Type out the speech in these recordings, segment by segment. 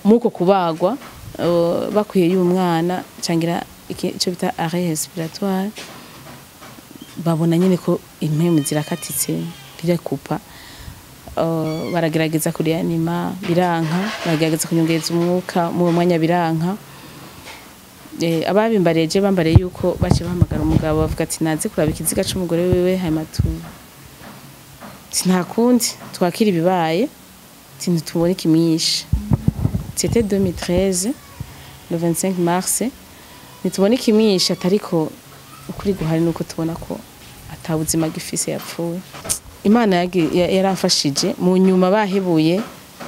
muko kubagwa uh, bakwiye y'umwana cangira icyo bita arrêt respiratoire babona nyine ko impemu zirakatitse birakupa uh, baragerageza kurianima biranka baragerageza kunyongereza umwuka mu mwanya biranka eh, ababimbareje bambariye yuko bace bahamagara umugabo bavuga ati naze kuraba ikiziga c'umugore wiwe hanyuma tu nta kundi twakira ibibaye ntitubone ikimyishe c'était 2013 le 25 mars ntitubone ikimyishe atariko ukuri guhari nuko tubona ko atabuzima gifise yapfuye imana yagi- ya- yaramfashije mu nyuma bahebuye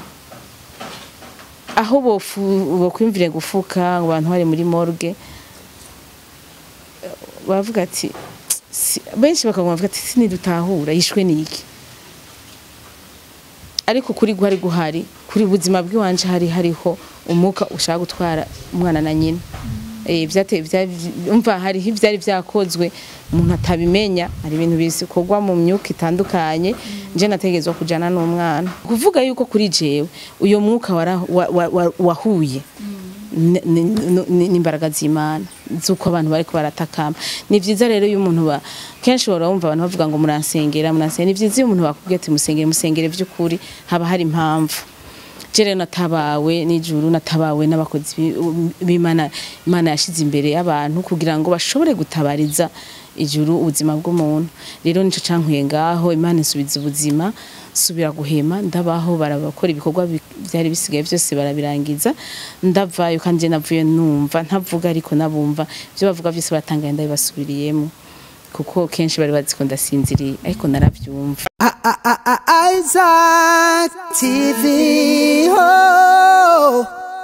aho bofu- bokwiyumvire gufuka ngo abantu bari muri morgue bavuga ati "Si- benshi bakaguma bavuga ati sinidutahura yishwe niki ariko kuri guhari guhari kuri buzima bw'iwanje hari hariho umwuka ushaka gutwara umwana na nyina eh byate umva hariho ivyari vyakozwe umuntu atabimenya hari ibintu bikorwa mu myuka itandukanye nje nategezwa kujana n'umwana kuvuga yuko kuri jewe uyo mwuka wara- wa- wa- wa- wahuye ni- ni- ni- n'imbaraga z'imana z'uko abantu bariko baratakamba ni vyiza rero iyo umuntu ba kenshi wara wumva abantu bavuga ngo muransengera muransengera ni vyiza iyo umuntu bakubwiye ati musengere musengere vy'ukuri haba hari impamvu je rero natabawe n'ijuru natabawe n'abakozi bi- b'imana imana yashize imbere y'abantu kugira ngo bashobore gutabariza ijuru ubuzima bw'umuntu rero nico cankuye ngaho imana isubiza ubuzima subira guhema ndabaho barabakora ibikorwa bi- byari bisigaye byose barabirangiza ndavayo kandi je navuye numva ntavuga ariko nabumva ibyo bavuga byose batangaye ndabibasubiriyemo kuko kenshi bari bazi ko ndasinziriye ariko naravyumva Isaac TV. Oh.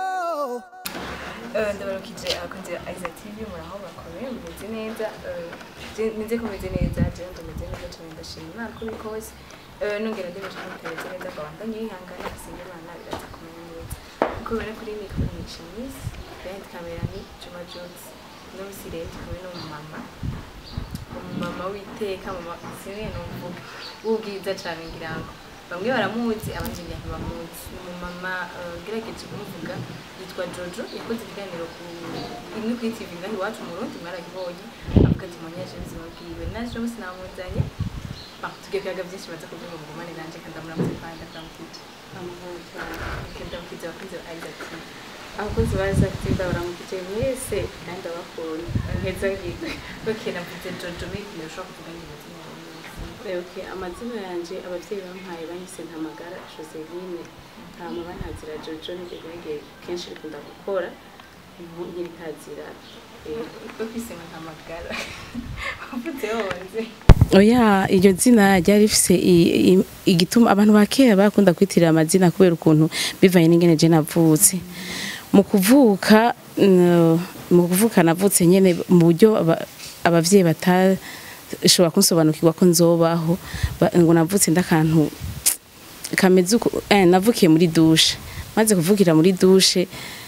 ndabarukije abakunzi ba Isaac TV muraho bakomeye mumeze neza eh, je- nize ko meze neza je ndameze neza cyane ndashima Imana ko bikoze Eh, nongera ndimeje ko mutameze neza babandanye yihangana asenga Imana biraza kumenya neza uko bibona kuri mikoro ni Chemise behind camera ni Juma Jones no musi rero kumwe n'umumama umumama witeka mama sinwe numvuga ubwiza cyane ngira ngo bamwe baramuzi abandi ntibamuzi ni umumama eh, ngerageje kumuvuga yitwa Jojo yakoze ikiganiro ku imwe kuri TV ngaho iwacu mu Burundi mwaragibonye avuga ati munyaje ubuzima bwiwe naje bose namuzanye Ah, tugiye kuyaga byinshi baza kuvuga ngo mugumane nanje kandi amuramutse kandi akamukije kandi amukize abakunzi ba Isaac TV abakozi ba Zakitinda baramukije mwese kandi abakunda nkeza ngiye okay navuze Jojo maybe ushobora kuvuga ngo amazina yawe neza Okay, amazina yanje abavyeyi bampaye banyise ntamagara Joseline hama bantazira Jojo nivyo byagiye kenshi bikunda gukora nk'ibitazira ufise nkamagara uvutse wonze oya iryo zina ryari rifise i- i- igituma abantu ba kera bakunda kwitirira amazina kubera ukuntu bivanye n'ingene je navutse mu kuvuka n- mu kuvuka navutse nyene mu buryo aba- abavyeyi batashobora kunsobanukirwa ko nzobaho ba- ngo navutse ndakantu kameze uko eh, navukiye muri dushe maze kuvukira muri dushe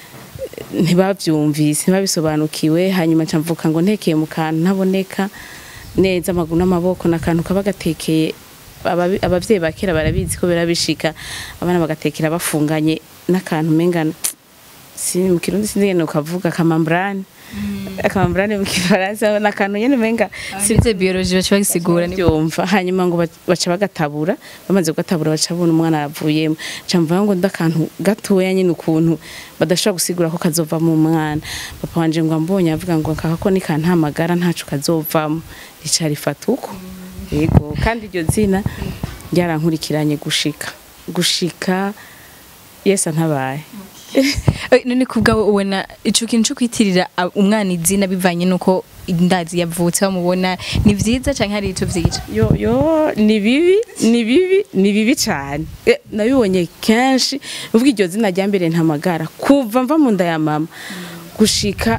ntibavyumvise ntibabisobanukiwe hanyuma nca mvuka ngo ntekeye mu kantu ntaboneka neza amaguru n'amaboko n'akantu kaba gatekeye ababi- abavyeyi ba kera barabizi ko birabishika abana bagatekera bafunganye n'akantu mengana si mu kirundi sinzi ngene ukavuga kamambrane akamambrane mu kifaransa n'akantu nyene menga Sinze biology bacha bagisigura ni byumva hanyuma ngo ba- baca bagatabura bamaze kugatabura baca babona umwana aravuyemo ca mvuga ngo ndakantu gatoya nyine ukuntu badashobora gusigura ko kazova mu mwana papa wanje ngo ambonye avuga ngo kaka ko nikantamagara ntaco kazovamo rica rifata uko yego kandi iryo zina ryarankurikiranye gushika gushika yesa ntabaye Eh, none kubwa ubona ico kintu cyo kwitirira a- umwana izina bivanye nuko indazi yavutse bamubona ni vyiza canke hari ico vyica yo yo ni bibi ni bibi ni bibi cyane Eh, nabibonye kenshi uvuga iryo zina rya mbere ntamagara kuva mva mu nda ya mama gushika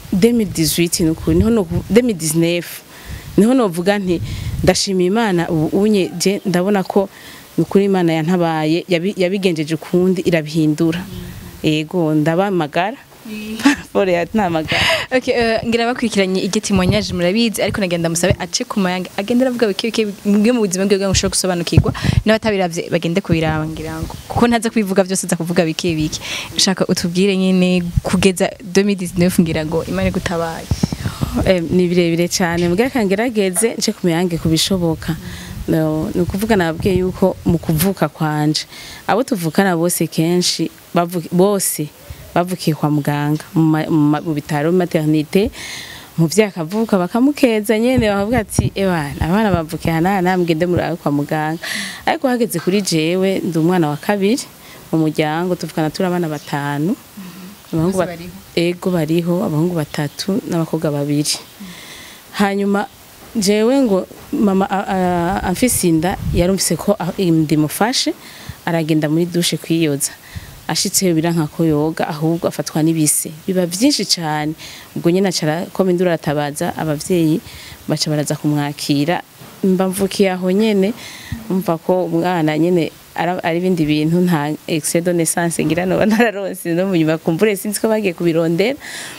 2018 nukuri niho no 2019 niho novuga nti ndashima imana ubu unye je ndabona ko nukuri imana yantabaye yabi- yabigenjeje ukundi irabihindura ego ndabamagara paraporo ya ntamagara Okay, uh, ngira bakurikiranye iryo témoignage murabizi ariko nagenda musabe ace ku mayanga agenda aravuga bike bike mwe mu buzima bwe ngo ushobora gusobanukirwa n'abatabiravye bagende kubiraba ngira ngo kuko ntaza kubivuga byose aza kuvuga bike bike ushaka utubwire nyine kugeza 2019 ngira ngo imana gutabaye Eh, ni birebire cyane mbwa kangerageze nce kumiyange kubishoboka No, ni ukuvuga nababwiye yuko mu kuvuka kwanje abo tuvukana bose kenshi bavu- bose bavukiye kwa muganga mu ma- mu ma- mu bitaro maternité umuvyeyi akavuka bakamukeza nyene bakavuga ati ebana abana bavukiye hana hana mugende murabe kwa muganga ariko hageze kuri jewe ndi umwana wa kabiri mu muryango tuvukana turi abana batanu abahungu Bose ba- bariho? ego bariho abahungu batatu n'abakobwa babiri hanyuma jewe ngo mama a- a- amfise inda yarumvise ko a- ndimufashe aragenda muri dushe kwiyoza ashitseyo biranka ko yoga ahubwo afatwa n'ibise biba vyinshi cane ubwo nyene acara koma induru aratabaza abavyeyi baca baraza kumwakira mba mvukiye aho nyene umva ko umwana nyene ara- ari ibindi bintu nta excès de naissance ngira no nararonse no munyuma kumbure sinzi ko bagiye kubirondera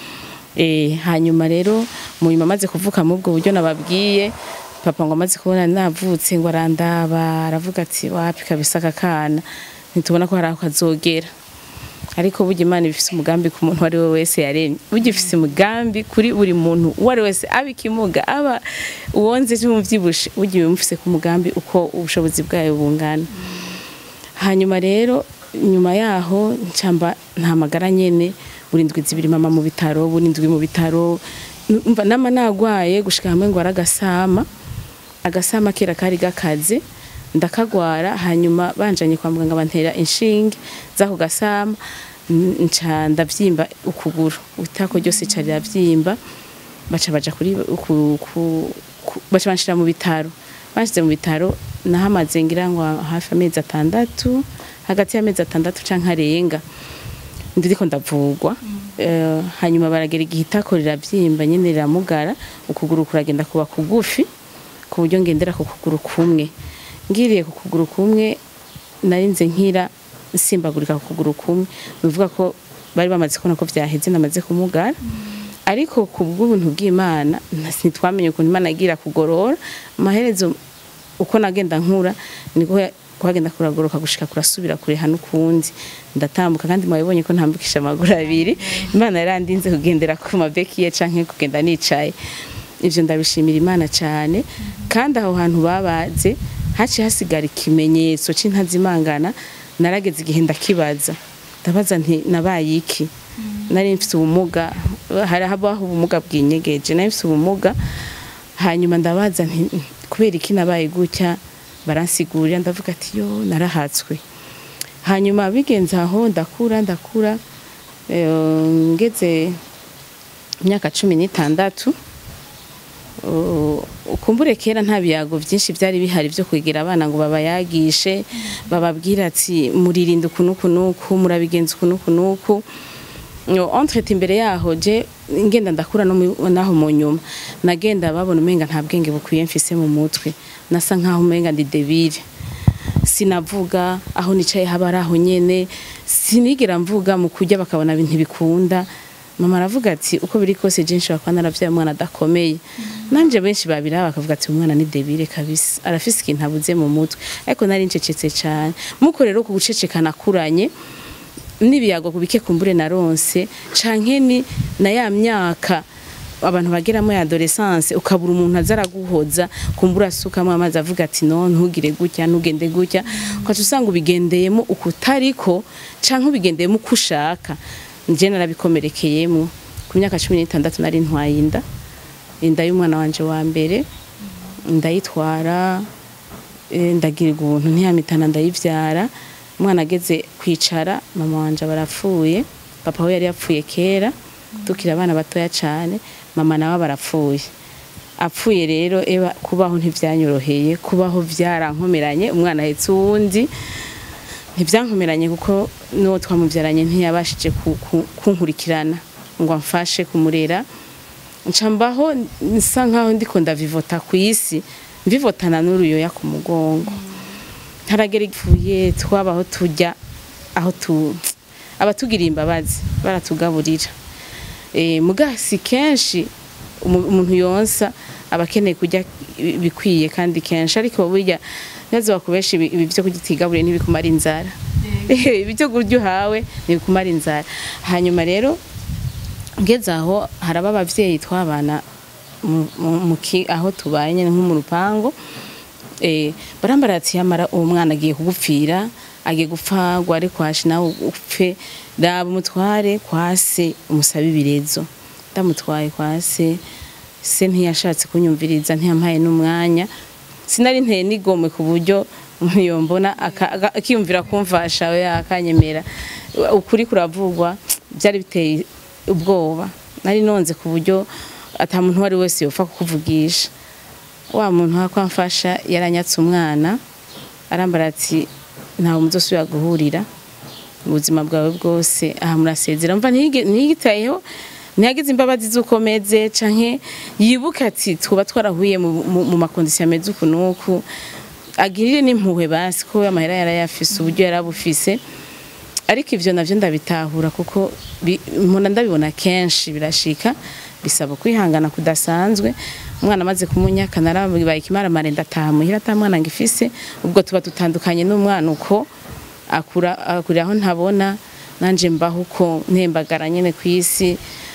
Eh, hanyuma rero mu nyuma amaze kuvuka mu ubwo buryo nababwiye papa ngo amaze kubona navutse ngo arandaba aravuga ati wapi kabisa aka kana ntitubona ko hari aho kazogera ariko burya imana ifise umugambi ku muntu uwo ari we wese yaremye burya ifise umugambi kuri buri muntu uwo ari we wese aba ikimuga aba uwonze cyangwa uvyibushe burya iba imufise ku mugambi uko ubushobozi bwayo bungana hanyuma rero nyuma yaho ncamba nta magara nyene buri ndwi zibiri mama mu bitaro buri ndwi mu bitaro mva nama nagwaye gushika hamwe ngo aragasama agasama kera kari gakaze ndakagwara hanyuma banjanye kwa muganga bantera inshinge zako gasama n- nca ndavyimba ukuguru utako ryose ca riravyimba baca baja kuri ku, ku, ku, baca banshira mu bitaro bashize mu bitaro nahamaze ngira ngo hafi amezi atandatu hagati y'amezi atandatu canke arenga ndiko ndavugwa Eh, hanyuma baragera igihe itako riravyimba nyene riramugara ukuguru kuragenda kuba kugufi ku buryo ngendera ku kuguru kumwe ngiriye ku kuguru kumwe narinze nkira nsimbagurika ku kuguru kumwe bivuga ko bari bamaze kubona ko vyaheze namaze kumugara ariko ku bw'ubuntu bw'imana ntitwamenye ukuntu imana agira kugorora amaherezo uko nagenda nkura niko kuhagenda kuragoroka gushika kurasubira kureha n'ukundi ndatambuka kandi mwabibonye ko ntambukisha amaguru abiri imana yarandinze kugendera ku mabeki ye canke kugenda nicaye ivyo ndabishimira imana cyane kandi aho hantu babaze haciye hasigara ikimenyetso c'intazimangana narageze igihe ndakibaza ndabaza nti nabaye iki nari mfite ubumuga hari habaho ubumuga bwinyegeje nari mfite ubumuga hanyuma ndabaza nti kubera iki nabaye gutya baransigurira ndavuga ati yo narahatswe hanyuma bigenze aho ndakura ndakura eh, ngeze imyaka cumi n'itandatu Uh, ukumbure kera nta biyago byinshi byari bihari byo kwegera abana ngo babayagishe bababwira ati muririnda ukuntu kunuku murabigenza ukuntu kunuku entrete imbere yaho je ngenda ndakura no mu- naho mu nyuma nagenda babona umenga nta bwenge bukwiye mfise mu mutwe nasa nkaho umenga ndi debile sinavuga aho nicaye haba ari aho nyene sinigera mvuga mu kurya bakabona ibintu bikunda mama aravuga ati uko biri kose je nshobora kuba naravyaye umwana adakomeye nanje benshi babiraba bakavuga ati umwana ni debile kabisa arafise ikintu abuze mu mutwe ariko nari ncecetse cane muko rero ku guceceka nakuranye n'ibiyago kubike kumbure naronse canke ni na ya myaka abantu bageramo ya adolescence ukabura umuntu aza araguhoza kumbura asukamo amazi avuga ati no ntugire gutya ntugende gutya ukaca usanga ubigendeyemo ukutariko canke ubigendeyemo uko ushaka nje narabikomerekeyemo ku myaka cumi n'itandatu nari ntwaye inda inda y'umwana wanje wa mbere ndayitwara eh, ndagirirwa ubuntu ntiyamitana ndayivyara umwana ageze kwicara mama wanje barapfuye papa we yari yapfuye kera tukiri abana batoya cane mama nawe barapfuye apfuye rero eba kubaho ntivyanyoroheye kubaho vyarankomeranye umwana ahetse uwundi ntibyankomeranye kuko n'uwo twamubyaranye ntiyabashije ku- ku- kunkurikirana ngo amfashe kumurera nca mbaho nsa nkaho ndiko ndavivota ku isi mvivotana n'uruyoya ku mugongo ntaragera ipfuye twabaho tujya aho tu abatugiriye imbabazi baratugaburira eh mugasi kenshi umu- umuntu yonsa aba akeneye kurya bikwiye kandi kenshi ariko burya neza bakubesha ibi ibi byo kugitigaburiye ntibikumara inzara ibi byo kurya uhawe ntibikumara inzara hanyuma rero ngeze aho haraba abavyeyi twabana mu- mu- mu ki- aho tubaye nyene nko mu rupango eh barambara ati yamara uwo mwana agiye kugupfira agiye gupfagwa ari kwashi nawe upfe raba umutware kwa se umusabe ibirezo ndamutwaye kwa se se ntiyashatse kunyumviriza ntiyampaye n'umwanya sinari nteye nigomwe ku buryo yombona aka- aka- akiyumvira kumfasha we akanyemera ukuri kuravugwa byari biteye ubwoba nari nonze ku buryo ata muntu uwo ari wese yopfa kukuvugisha wa muntu wakwamfasha yaranyatse umwana arambara ati ntawe muzosubira guhurira mu buzima bwawe bwose aha murasezera mva ntiyige- ntiyitayeho ntiyagize imbabazi z'uko meze canke yibuka ati twuba twarahuye mu- mu mu makondisiyo ameze uku n'uku agirire n'impuhwe basi ko amahera yarayafise uburyo yarabufise ariko ivyo navyo ndabitahura kuko bi- mpora ndabibona kenshi birashika bisaba kwihangana kudasanzwe umwana amaze kumunyaka narabaye ikimaramare ndataha muhira ata mwana ngifise ubwo tuba dutandukanye n'umwana uko akura akurira aho ntabona nanje mbaho uko ntembagara nyene ku isi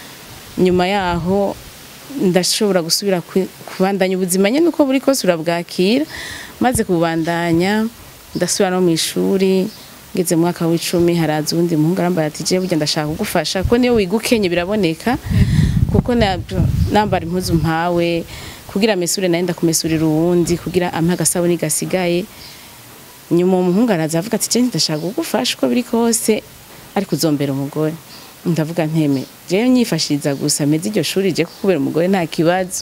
nyuma yaho ndashobora gusubira kwi- kubandanya ubuzima nyene uko buri kose urabwakira maze kubandanya ndasubira no mu ishuri ngeze mu mwaka w'icumi haraza uwundi muhungu arambara ati jewe burya ndashaka kugufasha ko niyo wiga ukenye biraboneka kuko na- nambara impuzu mpawe kugira mesure naye ndakumesurira uwundi kugira ampe agasabuni gasigaye nyuma uwo muhungu araza avuga ati jewe ndashaka kugufasha uko biri kose ariko uzombera umugore ndavuga nteme jewe nyifashiriza gusa meze iryo shuri je kukubera umugore nta kibazo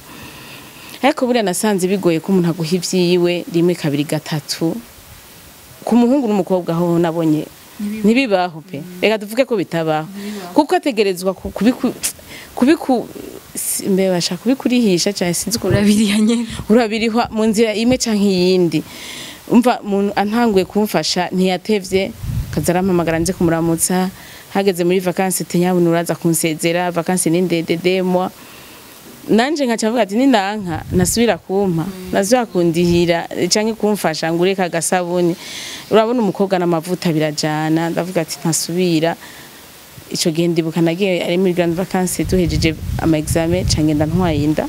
ariko buriya nasanze bigoye ko umuntu aguha ivyiwe rimwe kabiri gatatu ku muhungu n'umukobwa aho nabonye ntibibaho pe reka tuvuge ko bitabaho kuko ategerezwa ku- kubiku kubiku si- mbe bashaka kubikurihisha cyane sinzi ukuntu urabiriya nyene urabirihwa mu nzira imwe canke iyindi umva umuntu antanguye kumfasha ntiyatevye kaza arampamagara nze kumuramutsa hageze muri vakansi tenyabona uraza kunsezera vakansi ni ndende demwa nanje nkaca mvuga ati ninanka nasubira kumpa nasubira kundihira canke kumfasha ngo ureke agasabuni urabona umukobwa n'amavuta birajana ndavuga ati ntasubira ico gihe ndibuka nagiye ari muri grand vacances duhejeje ama examen ca ngenda ntwaye inda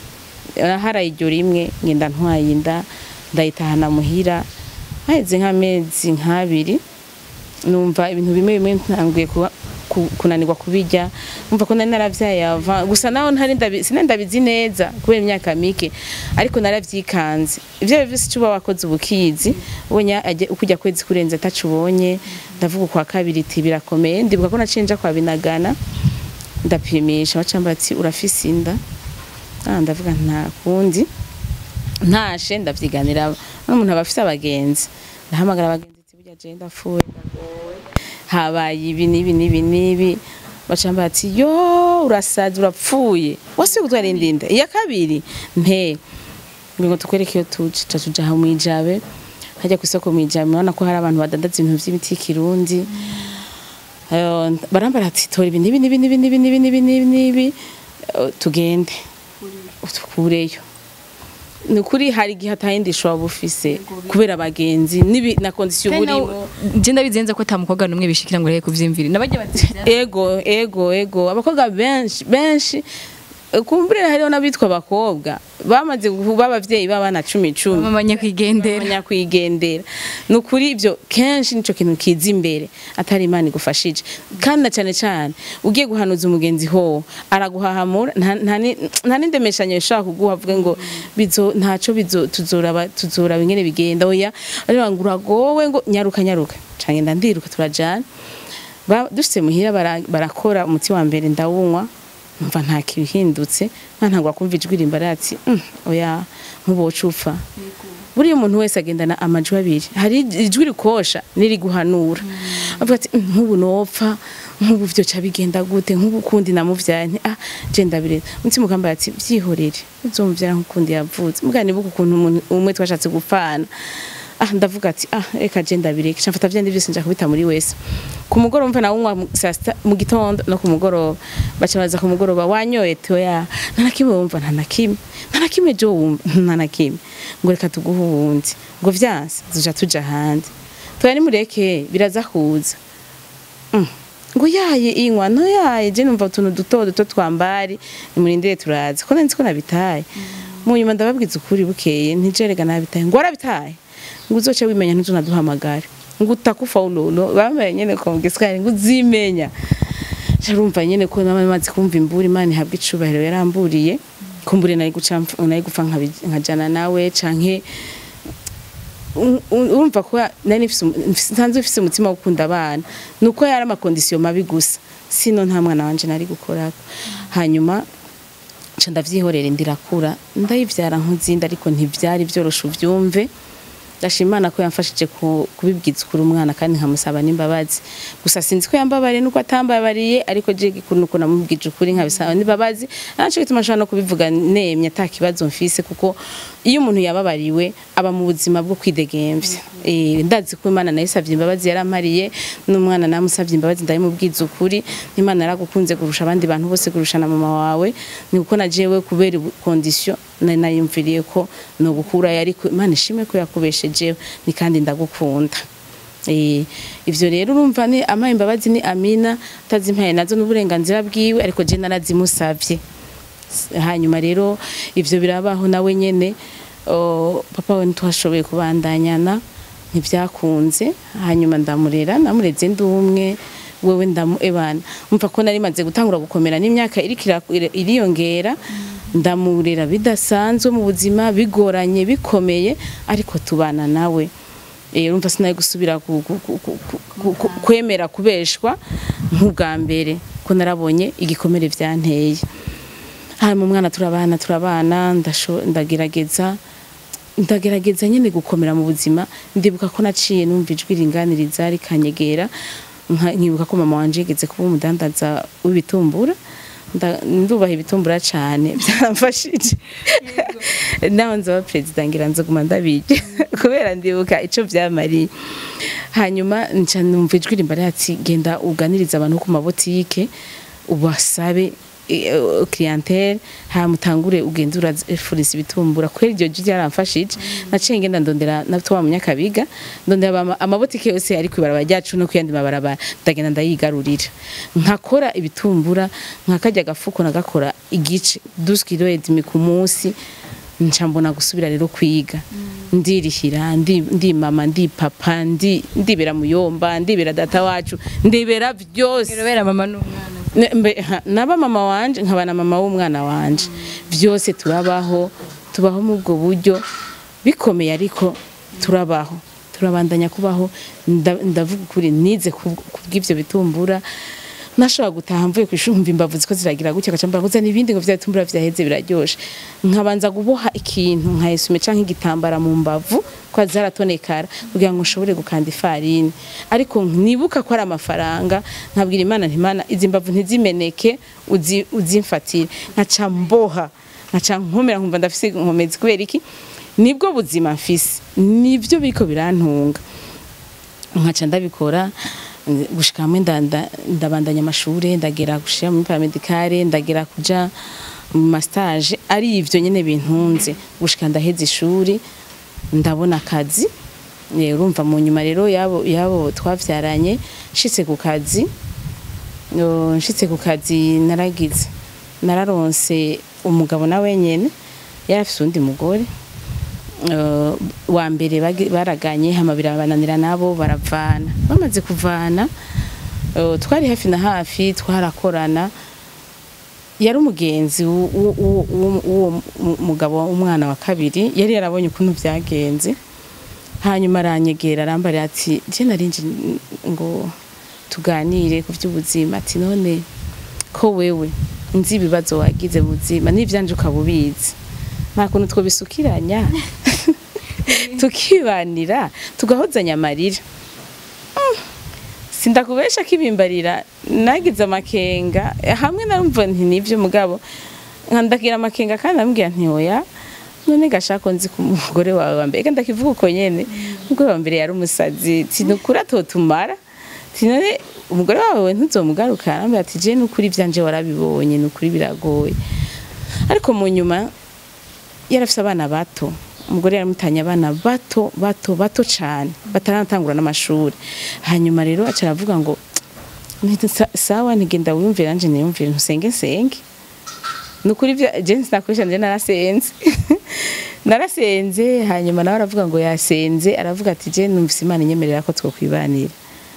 haraye iryo rimwe ngenda ntwaye inda ndayitahana muhira haheze nk'amezi nk'abiri numva ibintu bimwe bimwe ntanguye kuba ku- kunanirwa kubijya numva ko nari naravyaye ava gusa naho ntari ndabi- sinari ndabizi neza kubera imyaka mike ariko naravyikanze ivyo ari vyo vyose ico uba wakoze ubukizi ubonye ajye- uko ujya kwezi kurenza ataco ubonye ndavuga ukwa kabiri iti birakomeye ndibuka ko naciye nja kwa binagana ndapimisha bacamba ati urafise inda ah ndavuga nta kundi ntashe ndavyiganira n'umuntu aba afise abagenzi ndahamagara abagenzi ati burya je ndapfuye ndagowe habaye ibi n'ibi n'ibi n'ibi bacamba ati yo urasaza urapfuye wasubiye gutwara indinda iya kabiri nte ngo tukwereke iyo tuje ca tuja aho mwijabe hajya ku isoko mwijabe murabona ko hari abantu badandaza ibintu vy'imiti y'ikirundi Eh, barambara ati tora ibi n'ibi n'ibi n'ibi n'ibi n'ibi n'ibi n'ibi n'ibi Eh, tugende tukureyo ni ukuri hari igihe atayindi shobora bufise kubera abagenzi n'ibi na kondisiyo burimo je ndabizenza ko ata mukobwa n'umwe bishikira ngo reke kuvyimvira nabajya bati ego ego ego abakobwa benshi benshi eh, kumbure hariho n'abitwa abakobwa bamaze kuba abavyeyi b'abana cumi cumi mama nyakwigendera nyakwigendera ni ukuri ibyo kenshi nicyo kintu kiza imbere atari imana igufashije kandi na cyane cyane ugiye guhanuza umugenzi ho araguhahamura nta- nta ni- nta n'indemeshanyo ishobora kuguha avuga ngo bizo ntacyo bizo tuzoraba tuzoraba ingene bigenda oya ariko ngo uragowe ngo nyaruka nyaruka canke ndandiruka turajana Ba- dushitse muhira bara- barakora umuti wa mbere ndawunywa numva nta kibihindutse ntantabwo akumva ijwi rimbara ati "Mm, oya nkuboca upfa buriya umuntu wese agendana amajwi abiri hari ijwi rikosha n'iriguhanura avuga ati "Mm, nk'ubu nopfa nk'ubu vyoca bigenda gute nk'ubu kundi namuvyaye nti ah je ndabireza umutima ukambara ati vyihorere uzomvyara nk'ukundi yavutse mugani buku ukuntu umuntu umwe twashatse gupfana ah ndavuga ati ah reka je ndabireke ca mfata vyandi byose nja kubita muri wese ku mugoroba mva nawunywa mu- saa sita mu gitondo no ku mugoroba baca baza ku mugoroba wanyoye toya nta na kimwe wumva nta na kimwe nta na kimwe jo wumva nta na kimwe ngo reka tuguhe uwundi ngo vyanse tuja tuja ahandi toya nimureke biraza kuza Mm. ngo yaye inywa no yaye je numva utuntu duto duto twambari nimurindire turaza ko nzi ko nabitaye mu nyuma ndababwiza ukuri bukeye ntijerega nabitaye ngo warabitaye ngo uzoce wimenya ntuzonaduhamagare ngo utakufa unono bambaye nyene ko mu giswahili ngo uzimenya carumva nyene ko namaze kumva imburi imana ihabwa icubahiro yaramburiye kumbure nari guca mpf- nari gupfa nkabi- nkajana nawe canke u- u- urumva ko nari nifise umu- nfise- nsanzwe mfise umutima wo gukunda abana nuko yari amakondisiyo mabi gusa sino nta mwana wanje nari gukorako hanyuma nca ndavyihorera ndirakura ndayivyara nk'izindi ariko ntivyari vyoroshe uvyumve ndashima imana ko yamfashije ku- kubibwiza ukuri umwana kandi nkamusaba n'imbabazi gusa sinzi ko yambabariye nuko atambabariye ariko je gikuru nuko namubwije ukuri nkabisaba n'imbabazi naco gituma nshobora no kubivuga nemye ata kibazo mfise kuko iyo umuntu yababariwe aba mu buzima bwo kwidegemvya eh ndazi ko imana nayisavye imbabazi yarampariye n'umwana namusavye imbabazi ndabimubwiza ukuri n'imana yaragukunze kurusha abandi bantu bose kurusha na mama wawe ni uko na jewe kubera condition nari nayumviriye ko no gukura yari ku- imana ishimwe ko yakubeshejeho ni kandi ndagukunda Eh, ivyo rero urumva ni amaye imbabazi ni amina atazimpaye nazo n'uburenganzira bwiwe ariko je narazimusavye hanyuma rero ivyo birabaho nawe nyene oh, papa we ntitwashoboye kubandanyana ntibyakunze hanyuma ndamurera namureze ndi umwe wewe ndamu ebana umva ko nari maze gutangura gukomera n'imyaka iriko ira- ira- iriyongera ndamurera bidasanzwe mu buzima bigoranye bikomeye ariko tubana nawe eh urumva sinari gusubira ku- ku- ku- ku- ku- ku- kwemera kubeshwa nk'ubwa mbere ko narabonye igikomere vyanteye hanyuma umwana turabana turabana ndasho- ndagerageza ndagerageza nyine gukomera mu buzima ndibuka ko naciye numva ijwi ringaniriza rikanyegera nka- nkibuka ko mama wanje yigeze kuba umudandaza w'ibitumbura Nda- ndubaha ibitumbura cane byaramfashije naho nzaba perezida ngira nzoguma ndabirya kubera ndibuka ico vyamariye hanyuma nca numva ijwi rimbara ati genda uganiriza abantu ku mabotike ubasabe eh, clientele hamutangure ugenda urafuriza ibitumbura kwera iryo jwi ryaramfashije naciye ngenda ndondera nabto wa munyakabiga ndondera ama- amabotike yose ari kwibarabara ryacu no kuyandi mabarabara ndagenda ndayigarurira nkakora ibitumbura nkakarya agafuko nagakora igice 12 kilo et demi ku munsi nca mbona gusubira rero kwiga ndirihira ndi, ndi mama ndi papa ndi ndibera muyomba ndibera data wacu ndibera vyose Irobera mama n'umwana. Ne- mbe- ha, naba mama wanje nkaba na mama w'umwana wanje byose turabaho tubaho mu ubwo buryo bikomeye ariko turabaho turabandanya kubaho nda- ndavuga ukuri nize ku- kubw'ivyo bitumbura nashobora gutaha mvuye ku ishuri mva imbavu ziko ziragira gutya gaca mba kuzana ibindi ngo vya bitumbura vyaheze biraryoshe nkabanza guboha ikintu nkayesume canke igitambara mu mbavu kwa zaratonekara kugira ngo nshobore gukanda ifarini ariko nibuka ko ari amafaranga nkabwira imana nti imana izi mbavu ntizimeneke uzi- uzimfatire nkaca mboha nkaca nkomera nkumva ndafise inkomezi kubera iki nibwo buzima mfise nivyo biriko birantunga nkaca ndabikora eh, gushika hamwe nda- nda- ndabandanya amashure ndagera gushira muri paramedicale ndagera kuja mu mastage ari ivyo nyene bintunze gushika ndaheza ishuri ndabona akazi Eh, urumva mu nyuma rero yabo yabo twavyaranye nshitse ku kazi yo, nshitse ku kazi naragize nararonse umugabo na wenyene yari afise undi mugore Uh, wa mbere bagi- baraganye hama birabananira nabo baravana bamaze kuvana uh, twari hafi na hafi twarakorana yari umugenzi w'u- w'u- w'u- w'u- w'uwo mu- mugabo w'umwana wa kabiri yari yarabonye ukuntu vyagenze hanyuma aranyegera arambarira ati je narinje ngo tuganire ku vy'ubuzima ati none ko wewe nzi ibibazo wagize mu buzima n'ivyanje ukaba ubizi nta kuntu twobisukiranya tukibanira tugahozanya amarira Mm. sindakubesha kibimbarira nagize amakenga hamwe narumva nti nivyo mugabo nkandagira amakenga kandi ambwira nti oya none gashako nzi ku mugore wawe wa mbere eka ndakivuga uko nyene umugore wa mbere yari umusazi tinukuri atotumara tinone umugore wawe ntuzomugaruka arambwira ati je nukuri ivyanje warabibonye nukuri biragoye ariko mu nyuma yarafise abana bato umugore yaramutanye abana bato bato bato cane bataranatangura n'amashuri hanyuma rero aca aravuga ngo "Nti- sa- sawa ntigenda wiyumvira nanje niyumvire ntusenge nsenge nukuri byo jensi nakoresha nje narasenze narasenze hanyuma nawe aravuga ngo yasenze aravuga ati je numvise imana inyemerera ko twokwibanira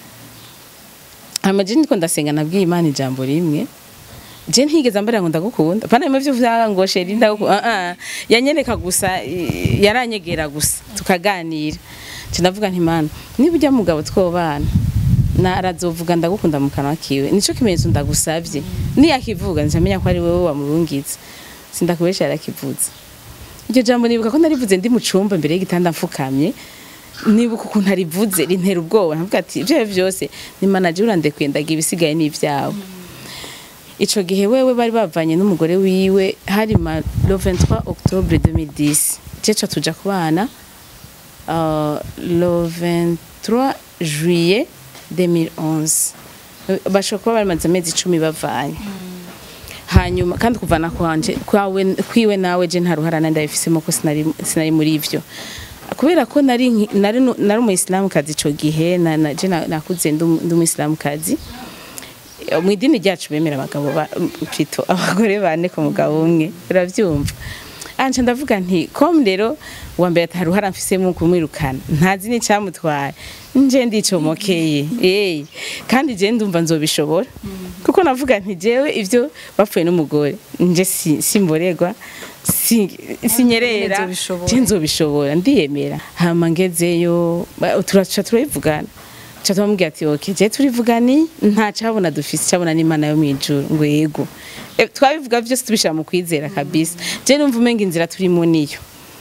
hanyuma je niko ndasenga nabwiye imana ijambo rimwe je ntigeze ambara ngo ndagukunda pana bimwe byo vuga ngo sheri ndagukunda ah ah yanyereka gusa i- yaranyegera gusa tukaganira nce ndavuga nti mana niba ujya mugabo twobana na arazovuga ndagukunda mu kanwa kiwe nico kimenyetso ndagusavye niyakivuga ncamenya ko ari wewe wamurungitse sindakubesha yarakivuze iryo jambo nibuka ko narivuze ndi mu cumba mbere y'igitanda mfukamye nibuka ukuntu arivuze rintera ubwoba nkavuga ati ivyo byose ni manager urandekuye ndagira ibisigaye n'ivyawe ico gihe wewe bari bavanye n'umugore wiwe hari ma le 23 octobre 2010 jeca tuja kubana uh, le 23 juillet 2011 bashobora kuba bamaze amezi icumi bavanye hanyuma kandi kuvana kwanje kwawe kwiwe nawe je nta ruhara nandi abifisemo ko sinari sinari muri ivyo kubera ko nari nki- nari nu- nari umuyisilamu kazi ico gihe na, na, je na- nakuze ndi umu- ndi umuyisilamu kazi mu idini ryacu bemera abagabo ba- pito abagore bane ku mugabo umwe uravyumva anje ndavuga nti kom rero wa mbere ataruhara mfisemo kumwirukana ntazi n'icyamutwaye nje ndicomokeye eh kandi je ndumva nzobishobora kuko navuga nti jewe ivyo bapfuye n'umugore nje si- simborerwa si- sinyerera Nzobishobora. je nzobishobora ndiyemera hama ngezeyo ba- turaca turabivugana ca tumubwira ati ok je turivugani nta cabona dufise cabona n'imana yo mw'ijuru ngo yego Eh, twabivuga vyose tubishira mu kwizera kabisa je numva umenga inzira turimo niyo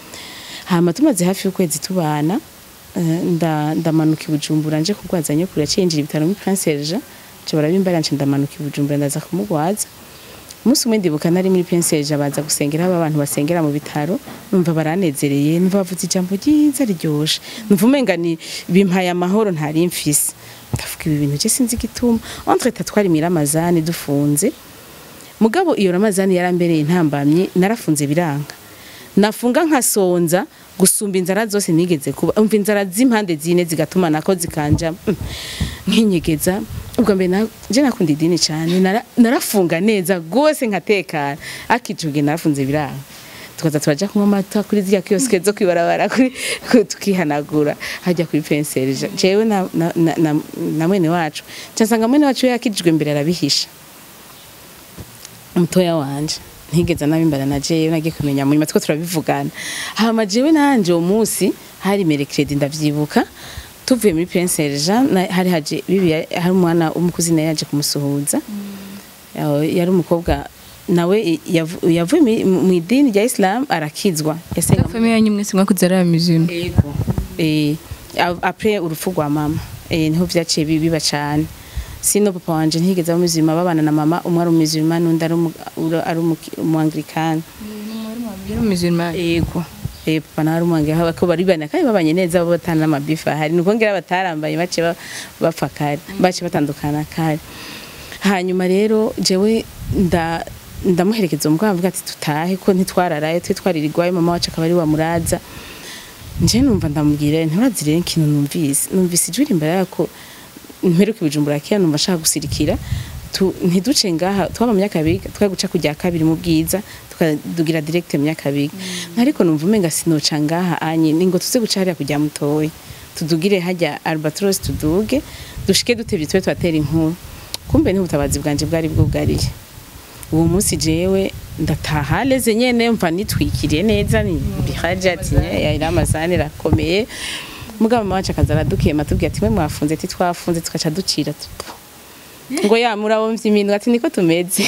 hama tumaze hafi y'ukwezi tubana eh, nda- ndamanuka i bujumbura nje kurwaza nyokuru yaciye yinjira ibitaro muri prince serge nca barabimbarira nca ndamanuka i bujumbura ndaza kumugwaza umunsi umwe ndibuka nari muri prince serge baza gusengera aba bantu basengera mu bitaro numva baranezereye numva bavuze ijambo ryiza riryoshe numva umenga ni bimpaye amahoro ntari mfise ndavuga ibi bintu je sinzi igituma entre twari miramazani dufunze mugabo iyo ramazani yarambereye intambamyi narafunze biranga nafunga nkasonza gusumba inzara zose nigeze kuba umva inzara z'impande zine zigatuma nako zikanja mm, nkinyegeza ubwo mbere na- je nakunda idini cyane nara- narafunga neza gose nkatekana akijuge narafunze biranga tukaza turaja kunywa amata kuri ziriya kioske zo kwibarabara kuri ku- tukihanagura hajya kuri penserija jewe na, na, na, na, na mwene wacu nsanga mwene wacu we yakijijwe mbere arabihisha umutoya wanje ntigeze nabimbara na jewe nagiye kumenya munyuma two turabivugana hama jewe nanje uwo munsi hari merekredi ndavyibuka tuvuye muri prince Jean na- hari haje bibi hari umwana w'umukuzina yaje kumusuhuza Yaho, yari umukobwa nawe i- yavu- yavuye mi- mu idini rya Islam arakizwa yasenga mu- famiye yanyu mwese mwakuze ari amizino Yego. Eh, a- après urupfu rwa mama eh, niho vyaciye bi- biba cane sino papa wanje ntigeze aba muzima babana na mama umwe ari umuzima n'undi ari umu- ura- ari umu- umuanglikani yari umuzino yego eh papa nawe ari umuanglikani ko bari bane kandi babanye neza bo batana n'amabifa hari nuko ngira batarambaye bace ba- bapfa kare bace batandukana kare hanyuma rero jewe nda ndamuherekeza umugabo avuga ati tutahe ko ntitwararaye twe twaririrwayo mama wacu akaba ari wa muraza nje numva ndamubwira nturazi rero ikintu numvise numvise ijwi imbere yako mperuka ibijumbura kera numva ashaka gusirikira tu, ntiduce ngaha twaba mu myakabiga twaguca kujya kabiri mu bwiza tukadugira direct mu myakabiga ariko numva umenga sinoca ngaha anye ningo tuze guca hariya kujya mutoyi tudugire hajya albatros tuduge dushike dutevye tube twatera inkuru kumbe niho ubutabazi bwanje bwari bwugariye uwo munsi jewe ndataha leze nyene mva nitwikiriye neza ni bihaje ati yari amazani rakomeye mugabo mama wacu akaza aradukema tubwira ati mwe mwafunze ati twafunze tukaca ducira tu- ngo ya murabomvye iminwa ati niko tumeze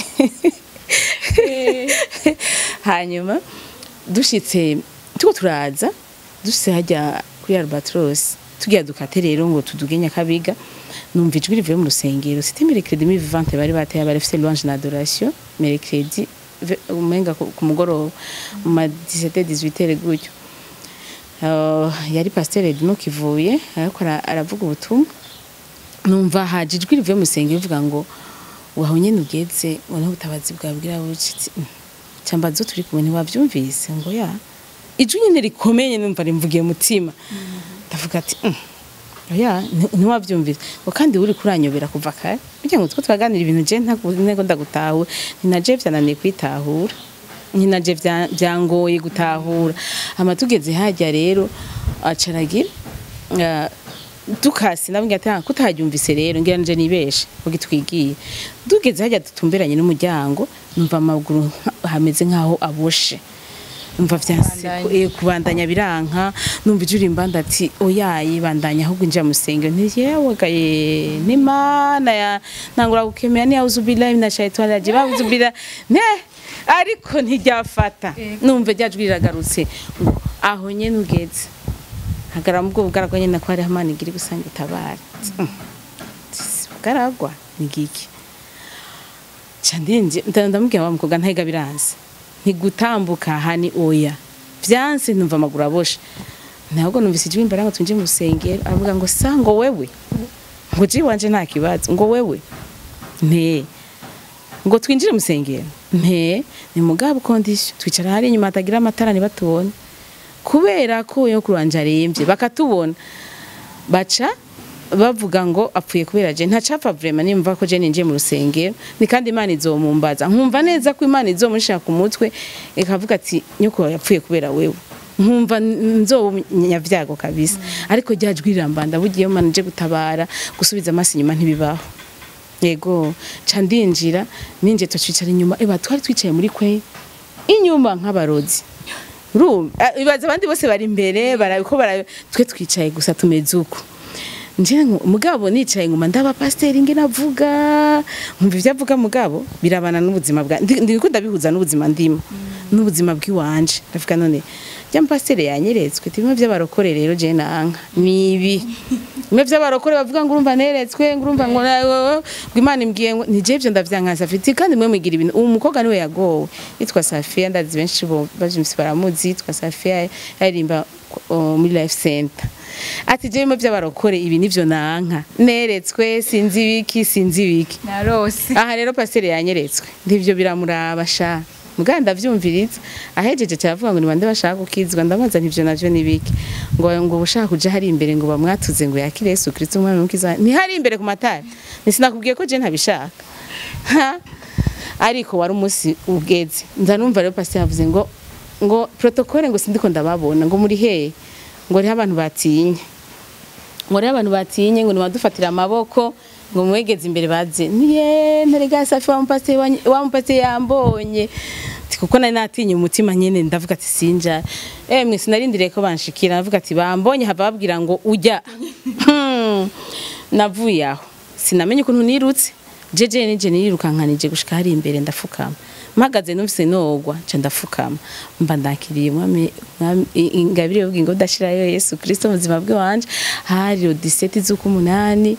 hanyuma dushitse tuko turaza dushitse hajya kuri albatros tugira dukate rero ngo tuduge nyakabiga numva ijwi rivuye mu rusengero c'était mercredi mi vivante bari bateye bari fise louange na adoration mercredi ve- umenga ku ku mugoroba mu ma 17 18 gutyo uh, yari pasiteri Edmo Kivuye ariko ara- aravuga ubutumwa numva haje ijwi rivuye mu rusengero rivuga ngo waho nyene ugeze ubona ubutabazi bwabwira bucitse cyamba zo turi kumwe ntiwavyumvise ngo ya ijwi nyene rikomeye numva rimvugiye mutima ndavuga ati "Mm, oya nti- ntiwavyumvise ngo kandi uri kuranyobera kuva kare burya ngo two turaganira ibintu je ntego ndagutahure ninaje vyananiye kwitahura nyinaje vya- vyangoye gutahura hama tugeze hajya rero acaragira uh, dukasi nabwo ati "Ah, kutaharyumvise rero ngira nje nibeshe kuko twigiye tugeze hajya dutumberanye n'umuryango numva amaguru nka- hameze nkaho aboshe numva vyanse Bandanya. eh, kubandanya biranka numva ijuri imbanda ati oyayi bandanya ahubwo injira musengero nti yewe gaye n'imana ya nangura gukemera ni auzu billahi minash shaitani rajim auzu billahi ne ariko ntiryafata numva ryajwi riragarutse ngo aho nyene ugeze hagara mu bwo bugaragwa nyene ko hari hamana igiri gusanga itabara bugaragwa ni giki ca ndinje nda- ndamubwira wa mukobwa ntahiga biranze ntigutambuka hani oya vyanse numva amaguru aboshe ntabwo numvise ijwi imbere ngo twinjire mu rusengero aravuga ngo sa ngo wewe ngo ji wanje nta kibazo ngo wewe nte ngo twinjire mu rusengero nte ni mugabo kondisiyo twicara hari inyuma hatagira amatara ntibatubone kubera ko yo kurwanja arembye bakatubona baca bavuga ngo apfuye kubera je ntacapfa vraiment nimva ko je ninjiye mu rusengero ni kandi imana izomumbaza nkumva neza ko imana izomushira ku mutwe ikavuga ati nyoko yapfuye kubera wewe nkumva nzobanyavyago kabisa ariko ryajwi rirambanda bugiye mana je gutabara gusubiza amaso inyuma ntibibaho yego ca ndinjira ninje twicara inyuma eba twari twicaye muri kwe inyuma nk'abarozi Urumva? Ah, ibaza abandi bose bari imbere barabiko bara twe twicaye gusa tumeze uko nje ngo mugabo nicaye nguma ndaba pasiteri nge navuga nkumva ivyo avuga mugabo birabana n'ubuzima bwa ndi- ndiko ndabihuza n'ubuzima ndimo n'ubuzima bw'iwanje ndavuga none rya pasiteri yanyeretswe bimwe vy'abarokore rero je nanka nibi bimwe vy'abarokore bavuga ngo urumva neretswe ngo urumva ngo na- ngo Imana imbwiye ngo nije ivyo ndavyankansa afite kandi mwe mwigira ibintu uwo mukobwa niwe yagowe yitwa Safia ndazi benshi bo bajimsi baramuzi yitwa Safia yaririmba uh, muri life center ati je bimwe vy'abarokore ibi nivyo nanka neretswe sinzi ibiki sinzi ibiki narose aha rero pasiteri yanyeretswe ndivyo biramuraba sha mugabo ndavyumviriza ahejeje cyavuga ngo nibande bashaka gukizwa ndabaza ntivyo navyo nibiki ngo ngo ushaka kuja hari imbere ngo bamwatuze ngo yakire Yesu Kristo umwami w'umukiza ntihari imbere ku matara nisinakubwiye ko je ntabishaka Ha? ariko wari umunsi ugeze nza numva rero pasiteri yavuze ngo ngo protokole ngo sindiko ndababona ngo muri hehe ngo riho abantu batinye ngo rero abantu batinye ngo nibadufatira amaboko ngo mwegeze imbere baze niye ntarega safi wa mupasiteri wanyu- wa mupasiteri yambonye Ati, kuko nari natinye umutima nyene ndavuga ati sinja emwe sinarindiriye ko banshikira ndavuga ati bambonye hava babwira ngo ujya Hmm. navuye aho sinamenye ukuntu nirutse jeje nije nirirukankanije gushika hari imbere ndafukama mpagaze numvise nogwa nca ndafukama mba ndakiriye umwami umwami- i- ingabire y'ubwingo udashirayo Yesu Kristo mu buzima bwe wanje hari le 17 z'ukumunani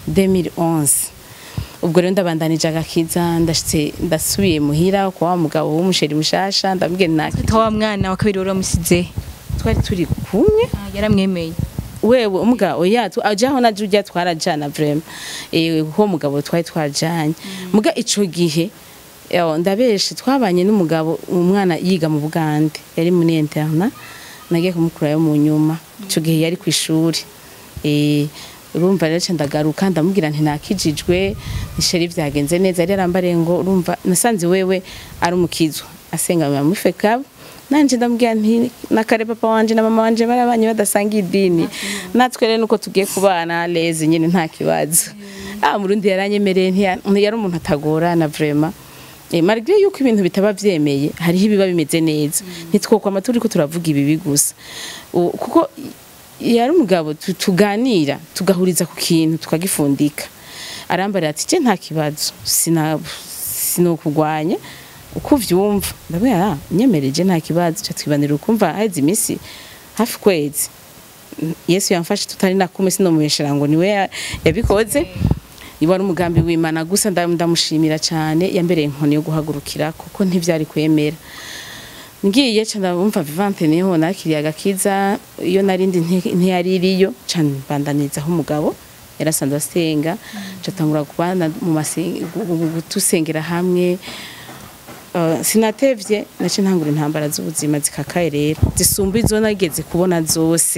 2011 ubwo rero ndabandanije agakiza ndashitse ndasubiye muhira kwa wa mugabo w'umusheri mushasha ndabwira naki ta wa mwana wa kabiri wari wamusize twari turi kumwe yaramwemeye wewe umugabo oya tu- ajaho na Julia twarajana vraiment eh ho mugabo twari twajanye muga ico gihe yo ndabeshe twabanye n'umugabo umwana yiga mu Bugande yari muri interna nagiye kumukurayo mu nyuma ico gihe yari ku ishuri eh urumva rero ndagaruka ndamubwira nti nakijijwe isheri vyagenze neza yari arambare ngo urumva nasanze wewe ari umukizwa asenga mu fekabo nanje ndamubwira nti nakare papa wanje na mama wanje barabanye badasanga idini natwe rero nuko tugiye kubana leze nyine nta kibazo ah murundi yaranyemereye ntiya- yari umuntu atagorana vraiment Eh, malgré yuko ibintu bitaba vyemeye hariho ibiba bimeze neza ntitwokwama turiko turavuga ibibi gusa U- kuko yari umugabo tu- tuganira tugahuriza ku kintu tukagifundika arambarira ati je nta kibazo sina sinokugwanya uko uvyumva ndabwira ah nyemereje nta kibazo ca twibanira ukumva haheze imisi hafi kwezi yesu yamfashe tutari na kumwe sinomuheshera ngo niwe ya- yabikoze iba ari umugambi w'imana gusa nda- ndamushimira cyane yambereye inkoni yo guhagurukira kuko ntivyari kwemera ngiye ca ndabumva vivante niho nakiriye agakiza iyo narindi nti- ntiyari iriyo ca mbandanizaho umugabo yarasanzwe asenga ca tangura kubana mu masen- gu- gu- gu- tusengera hamwe Uh, sinatevye nace ntangura intambara z'ubuzima zikakaye rero zisumba izo nageze kubona zose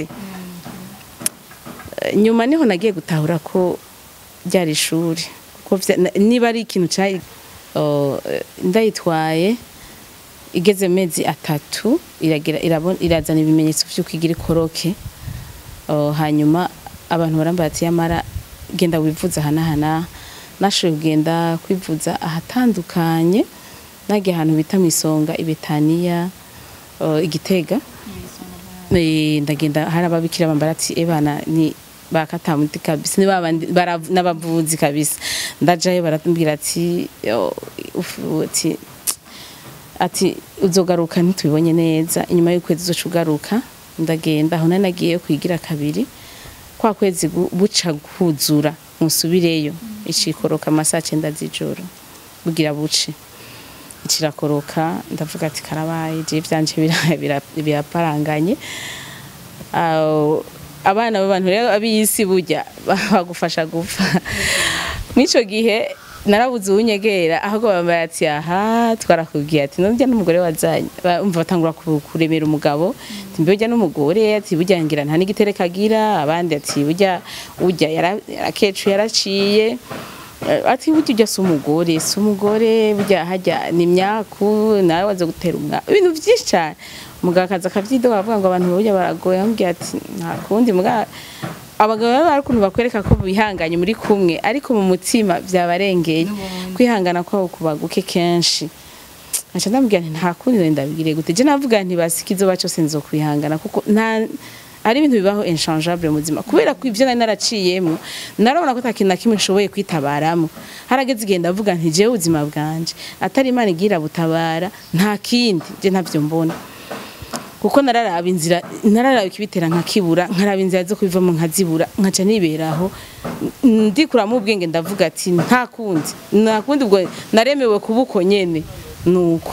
Eh, nyuma niho nagiye gutahura ko ryari ishuri ko vya- na- niba ari ikintu cari uh, ndayitwaye igeze mu mezi atatu iragira irabona irazana ibimenyetso vy'uko igira ikoroke Uh, hanyuma abantu barambara ati yamara genda wivuza ahanahana nashoboye kugenda kwivuza ahatandukanye nagiye ahantu bita mu isonga ibetaniya uh, igitega Eh, ndagenda hari ababikira bambara ati ebana ni bakatamuti kabisa ni babandi bara- n'abavuzi kabisa ndajayo barambwira ati yo, ufu, ati ati uzogaruka ntitubibonye neza inyuma y'ukwezi uzoca ugaruka ndagenda aho nari nagiye kwigira kabiri kwa kwezi gu- buca kuzura musubireyo icikoroka amasaha cenda z'ijoro bugira buce kirakoroka ndavuga ati karabaye je vyanje bira- bira- biraparanganye Aho, abana b'abantu rero ab'isi burya bagufasha gupfa mw'ico gihe narabuze uwunyegera ahubwo bambaye ati aha twarakubwiye ati nurya n'umugore wazanye Ba- umva batangura ku- kuremera umugabo ati mbe urya n'umugore ati burya ngira nta n'igitereka agira abandi ati burya urya yara- yarakecu yaraciye Eh, ati burya ujya si umugore si umugore burya hajya ni imyaku nawe waza gutera umwana ibintu byinshi cyane umugabo akaza akavyidoga avuga ngo abantu burya baragoye amubwira ati nta kundi muga abagabo baba hari ukuntu bakwereka ko bihanganye muri kumwe ariko mu mutima byabarengeye kwihangana kwabo kuba guke kenshi aca ndamubwira nti nta kundi nari ndabigire gute je navuga nti basi kizoba cyose nzokwihangana kuko nta ari ibintu bibaho inchangeable mu buzima kubera ko ivyo nari naraciyemwo narabona ko atakintu na kimwe nshoboye kwitabaramo harageze igihe ndavuga nti jewe ubuzima bwanje atari imana igira butabara nta kindi je ntavyo mbona kuko nararaba inzira nararaba ikibitera nkakibura nkaraba inzira zo kubivamo nkazibura nkaca niberaho ndikuramo ubwenge ndavuga ati nta kundi nta kundi ubwo naremewe kuba uko nyene nuko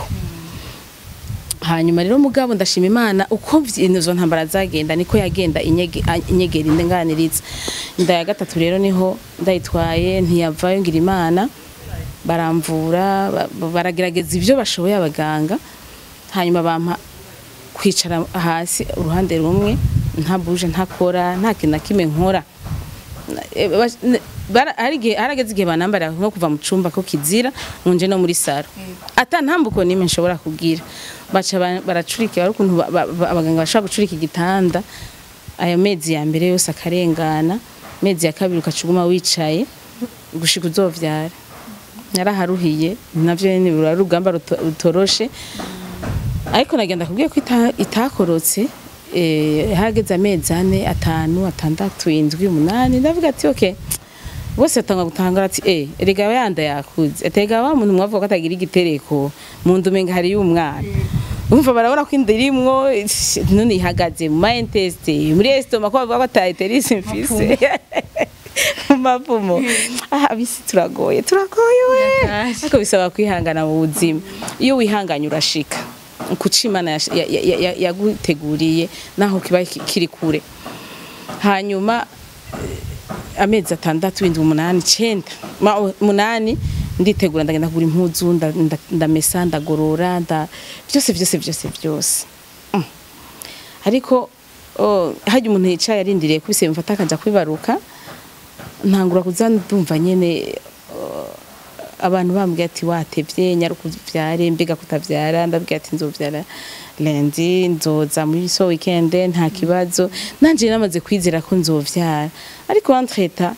hanyuma rero mugabo ndashima imana uko izo ntambara zagenda niko yagenda inyege- a- inyegera indenganiriza inda ya gatatu rero niho ndayitwaye ntiyavayo ngira imana baramvura ba- ba- baragerageza ibyo bashoboye abaganga hanyuma bampa kwicara hasi uruhande rumwe nta buje ntakora nta kintu na kimwe nkora Eh, bas- ne- bara- hari igihe- harageze igihe banambara nko kuva mu cumba ko kizira nje no muri saro ata ntambuko nimwe nshobora kugira baca ba- baracurika bari ukuntu ba- ba- ba- abaganga bashobora gucurika igitanda ayo mezi ya mbere yose akarengana mezi ya kabiri ukacuguma wicaye gushika uzovyara yaraharuhiye navyo nyene rura ari urugamba ruto- rutoroshe ariko nagenda kubwiye ko ita- itakorotse eh, hageze amezi ane atanu atandatu indwi umunani ndavuga ati okay bose batanga gutangara ati eh erega yanda yakuze atega wa muntu mwavuga ko atagira igitereko mu ndume ngo hari y'umwana umva barabona ko inda irimwo none ihagaze mu mind test muri estoma ko bavuga ko ataiterisi mfise mu mavumo aha bisi turagoye turagoye we ariko bisaba kwihangana mu buzima iyo wihanganye urashika kuca imana yash- ya- ya- ya- ya- yaguteguriye naho kiba ki- kiri kure hanyuma eh, amezi atandatu indwi umunani icenda ma- umunani nditegura ndagenda kugura impuzu nda- nda- ndamesa ndagorora nda byose byose byose byose Mm. ariko oh, harya umuntu yicaye arindiriye ko ibise bimufata akaja kwibaruka ntangura kuza ndumva nyene oh, abantu bambwiye ati watevye nyaruka uvyare mbega kutavyara ndabwiye ati nzovyara lendi nzoza muri so weekend nta kibazo nanje namaze kwizera ko nzovyara ariko entreta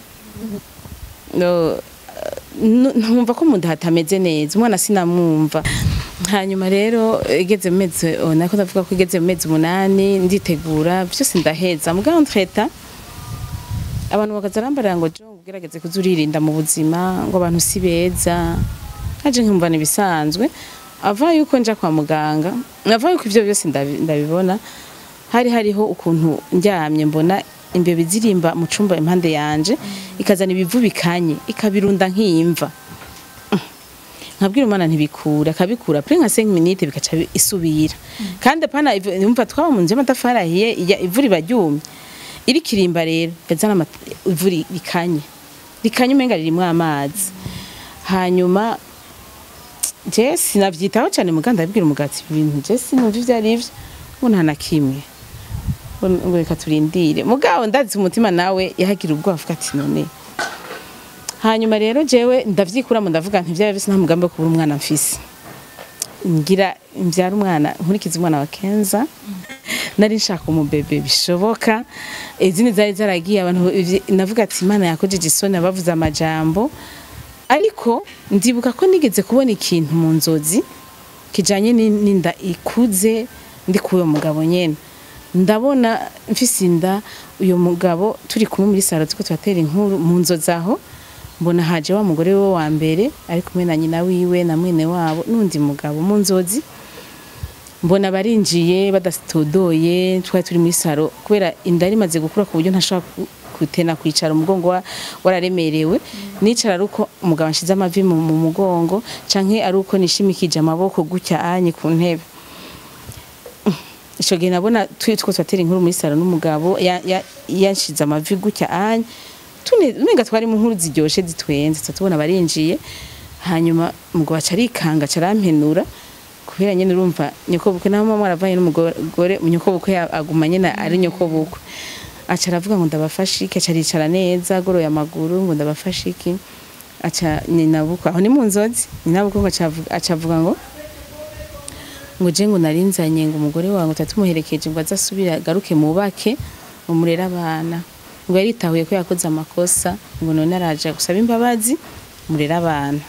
no, nu- ntumva ko mu nda hatameze neza umwana sinamwumva hanyuma rero igeze mu mezi oh, nako ndavuga ko igeze mu mezi umunani nditegura byose ndaheza mugabo entreta abantu bakaza arambarira ngo jo ugerageze kuza uririnda mu buzima ngo abantu si beza haje nkumva ibisanzwe ava yuko nja kwa muganga ava yuko ivyo byose ndabi- ndabibona hari hariho ukuntu ndyamye mbona imbeba zirimba mu cumba impande yanje ikazana ibivu bikanye ikabirunda nk'imva nkabwira umwana ntibikura akabikura pre nka 5 minutes bikaca bi- isubira kandi apana ivu- yumva twaba mu nzu y'amatafari ahiye iya- ivu riba ryumye iri kirimba rero yazana ama- ivu ri- rikanye rikanye umenga ririmwo amazi hanyuma je sinavyitaho cyane muganda abwira umugati ibintu je sinumva ivyo ari vyo ngo nta na kimwe ngo ngo reka turindire mugabo ndazi umutima nawe yahagira ubwoba avuga ati none hanyuma rero jewe ndavyikuramo ndavuga nti vyaba bisa nta mugambi wo kubura umwana mfise ngira mbyara umwana nkurikiza umwana wa kenza nari nshaka umubebe bishoboka izindi zari zaragiye abantu ivy- navuga ati imana yakojeje isoni abavuze amajambo ariko ndibuka ko nigeze kubona ikintu mu nzozi kijanye ni- n'inda ikuze ndi kuri uwo mugabo nyene ndabona mfise inda uyo mugabo turi kumwe muri saro turiko turatera inkuru mu nzozi aho mbona haje wa mugore we wa mbere ari kumwe na nyina wiwe na mwene wabo n'undi mugabo mu nzozi mbona barinjiye badatodoye twari turi muri saro kubera inda yari imaze gukura ku buryo ntashobora ku- kutena kwicara umugongo wa- wararemerewe nicara ari uko umugabo anshize amavi mu mu mugongo canke ari uko nishimikije amaboko gutya anye ku ntebe ico gihe nabona turi two turatera inkuru muri saro n'umugabo ya- ya- yanshize amavi gutya anye tune umenga twari mu nkuru ziryoshe zitwenze tuba tubona barinjiye hanyuma umugabo aca arikanga aca arampenura kubera nyene urumva nyokobukwe naho mama aravanye n'umugore nyokobukwe ya- aguma nyene ari nyokobukwe aca aravuga ngo ndabafashe iki aca aricara neza agoroye amaguru ngo ndabafashe iki aca nyinabukwe aho ni mu nzozi nyinabukwe ngo aca avuga- aca avuga ngo ngo je ngo narinzanye ngo umugore wawe ngo tatumuherekeje ngo azasubire agaruke mubake ngo murere abana ngo yaritahuye ko yakoze amakosa ngo none araje gusaba imbabazi murere abana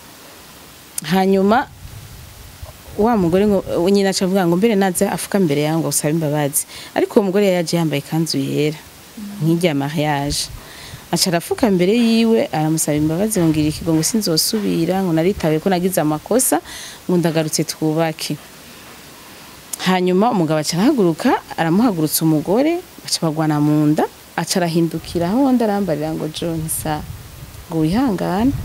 hanyuma wa mugore ngo nyina aca avuga ngo mbere naza afuka mbere yawe ngo usabe imbabazi ariko uwo mugore yari yaje yambaye ikanzu yera nk'irya mariage aca arafuka mbere yiwe aramusaba imbabazi ngo ngira ikigo ngo sinzosubira ngo naritawe ko nagize amakosa ngo ndagarutse twubake hanyuma umugabo aca arahaguruka aramuhagurutsa umugore baca bagwana mu nda aca arahindukira aho undi arambarira ngo john sa ngo wihangane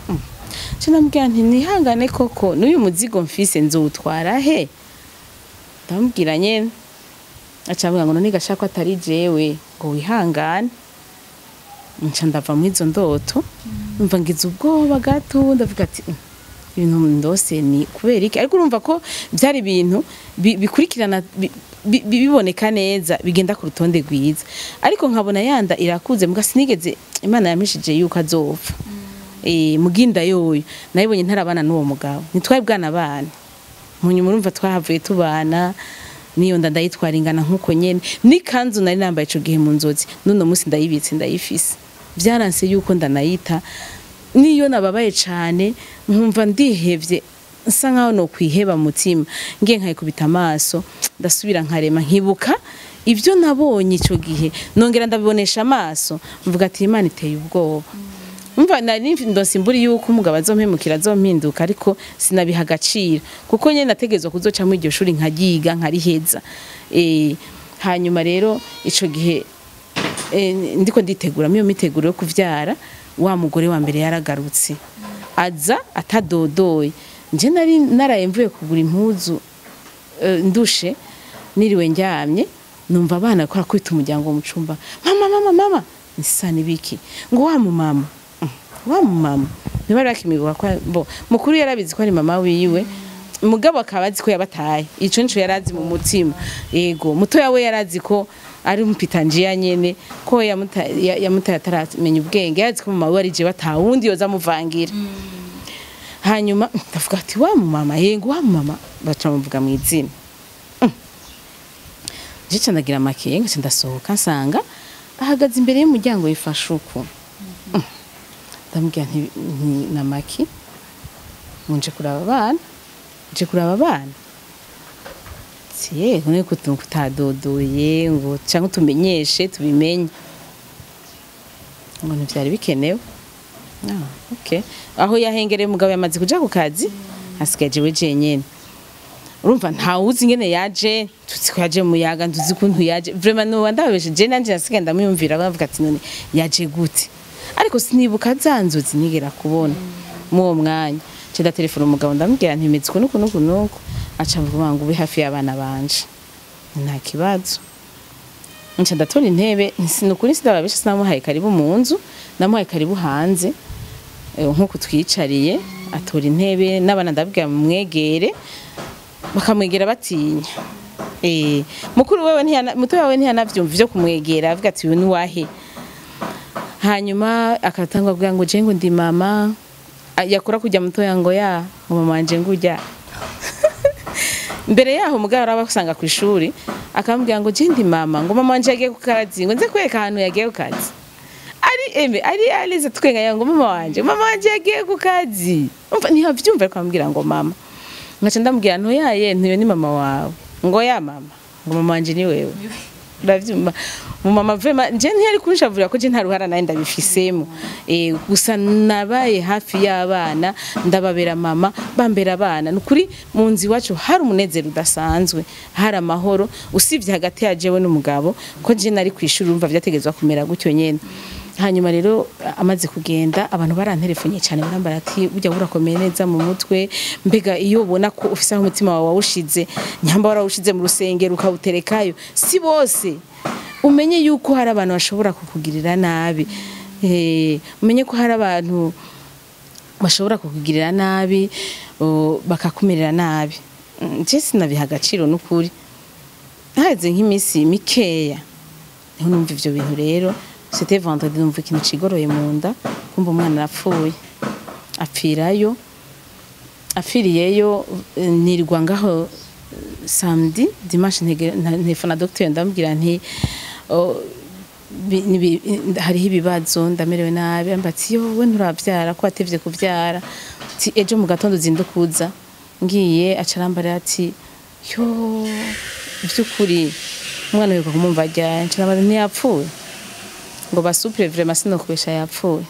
nca ndamubwira nti nihangane koko n'uyu muzigo mfise nzowutwara he ndamubwira nyene aca avuga ngo none gashaka ko atari jewe ngo wihangane nca ndava muri izo ndoto numva ngize ubwoba gato ndavuga ati "Mm, ibintu ndose ni kubera iki ariko urumva ko byari ibintu bi- bikurikirana bi- bi- biboneka neza bigenda ku rutonde rwiza ariko nkabona yanda irakuze muga sinigeze imana yamishije yuko azopfa eh muginda yoyo nayibonye ntarabana n'uwo mugabo ntitwari bwana bana munyuma urumva twahavuye tubana niyo nda ndayitwara ingana nkuko nyene n'ikanzu nari nambaye ico gihe mu nzozi none munsi ndayibitse ndayifise byaranse yuko ndanayita niyo nababaye cane nkumva ndihevye nsa nkaho no kwiheba mutima ngiye nkayikubita amaso ndasubira nkarema nkibuka ibyo nabonye ico gihe nongera ndabibonesha amaso mvuga ati imana iteye ubwoba umva nari ndose imburi yuko umugabo azompemukira azompinduka ariko sinabiha agaciro kuko nyene nategezwa kuzoca muri iryo shuri nkaryiga nkariheza eh hanyuma rero ico gihe eh, ndiko nditegura iyo miteguro yo kuvyara wa mugore wa mbere yaragarutse aza atadodoye nje nari naraye mvuye kugura impuzu eh, ndushe niriwe njyamye numva abana ko kwita umuryango mu cumba mama mama mama nisa nibiki ngo wa mu mama Mm, wa mu mama ntibari bakimigwa ko bo mukuru yarabizi ko ari mama wiwe mugabo akaba azi ko yabataye ico nico yarazi mu mutima yego mutoya we yarazi ko ari umpitanjiya nyene ko yamuta- ya- yamutaye ataramenya ubwenge yarazi ko mama we ari je batawundi yoza amuvangira hanyuma ndavuga ati wa mu mama yego wa mu mama baca bamuvuga mu izina jica ndagira amakenga nca ndasohoka nsanga ahagaze imbere y'umuryango yifashe uku Mm. ndamubwira nti nti- na maki ngo nje kuraba abana nje kuraba abana siye none ko tu- kutadodoye ngo cyangwa tumenyeshe tubimenye ngo ntibyari bikenewe Ah, okay. aho yahengereye umugabo yamaze kuja ku kazi hasigaye jewe jenyene urumva ntawuzi ingene yaje tuzi ko yaje muyaga ntuzi ukuntu yaje vraiment nuba ndababeshe je nanje nasigaye ndamuyumvira bavuga ati none yaje gute ariko sinibuka za nzozi nigera kubona mu uwo mwanya nca telefone umugabo ndamubwira nti meze uku nuku nuku nuku aca avuga ngo ube hafi y'abana banje nta kibazo nca ndatora intebe ni ukuri sindababesha sinamuhaye karibu mu nzu namuhaye karibu hanze eh, nk'uku twicariye atora intebe n'abana ndabwira mumwegere bakamwegera batinya Eh, mukuru wewe ntiyana mutoya wewe ntiyanavyumva ivyo kumwegera avuga ati uyu ni wahe hanyuma akatangwa kugira ngo je ngo ndi mama Ah, yakura kujya mutoya ngo ya ngo mama wanje ngujya mbere yaho mugabo araba usanga ku ishuri akamubwira ngo je ndi mama ngo mama wanje yagiye ku kazi ngo nze kwereka ahantu yagiye ku kazi ari eme ari alize twenganya ngo mama wanje mama wanje yagiye ku kazi umva ntiyavyumva ariko amubwira ngo mama ngaca ndamubwira ntoyaye ntuyo ni mama wawe ngo ya mama ngo mama wanje ni wewe uravyumva mu mama vrema je ntiyari kunshavurira ko je nta ruhara naye ndabifisemo eh gusa nabaye hafi y'abana ndababera mama bambera abana nukuri mu nzi iwacu hari umunezero udasanzwe hari amahoro usibye hagati ya jewe n'umugabo ko je nari kwishuri urumva vyategezwa kumera gutyo nyene hanyuma rero amaze kugenda abantu baranterefonye cyane barambara ati burya burakomeye neza mu mutwe mbega iyo ubona ko ufise aho umutima wawe wawushize nyamba warawushize mu rusengero ukawuterekayo si bose umenye yuko hari abantu bashobora kukugirira nabi Eh, umenye ko hari abantu bashobora kukugirira nabi o, bakakumerera nabi Mm, je sinabiha agaciro n'ukuri haheze nk'iminsi mikeya niho numva ivyo bintu rero c'était vendredi numva ikintu cigoroye mu nda kumva umwana arapfuye apfirayo apfiriyeyo eh, nirwa ngaho eh, samedi dimanche ntege- nta- ntelefona docteur ndamubwira nti oh, bi- nibi- hariho ibibazo ndamerewe nabi amba ati yo we nturavyara ko watevye kuvyara ati ejo mu gatondo uzindukuza ngiye aca arambarira ati yo vy'ukuri umwana wiruka kumumva ryari nca nabaza ntiyapfuye ngo basupire vraiment sinokubesha yapfuye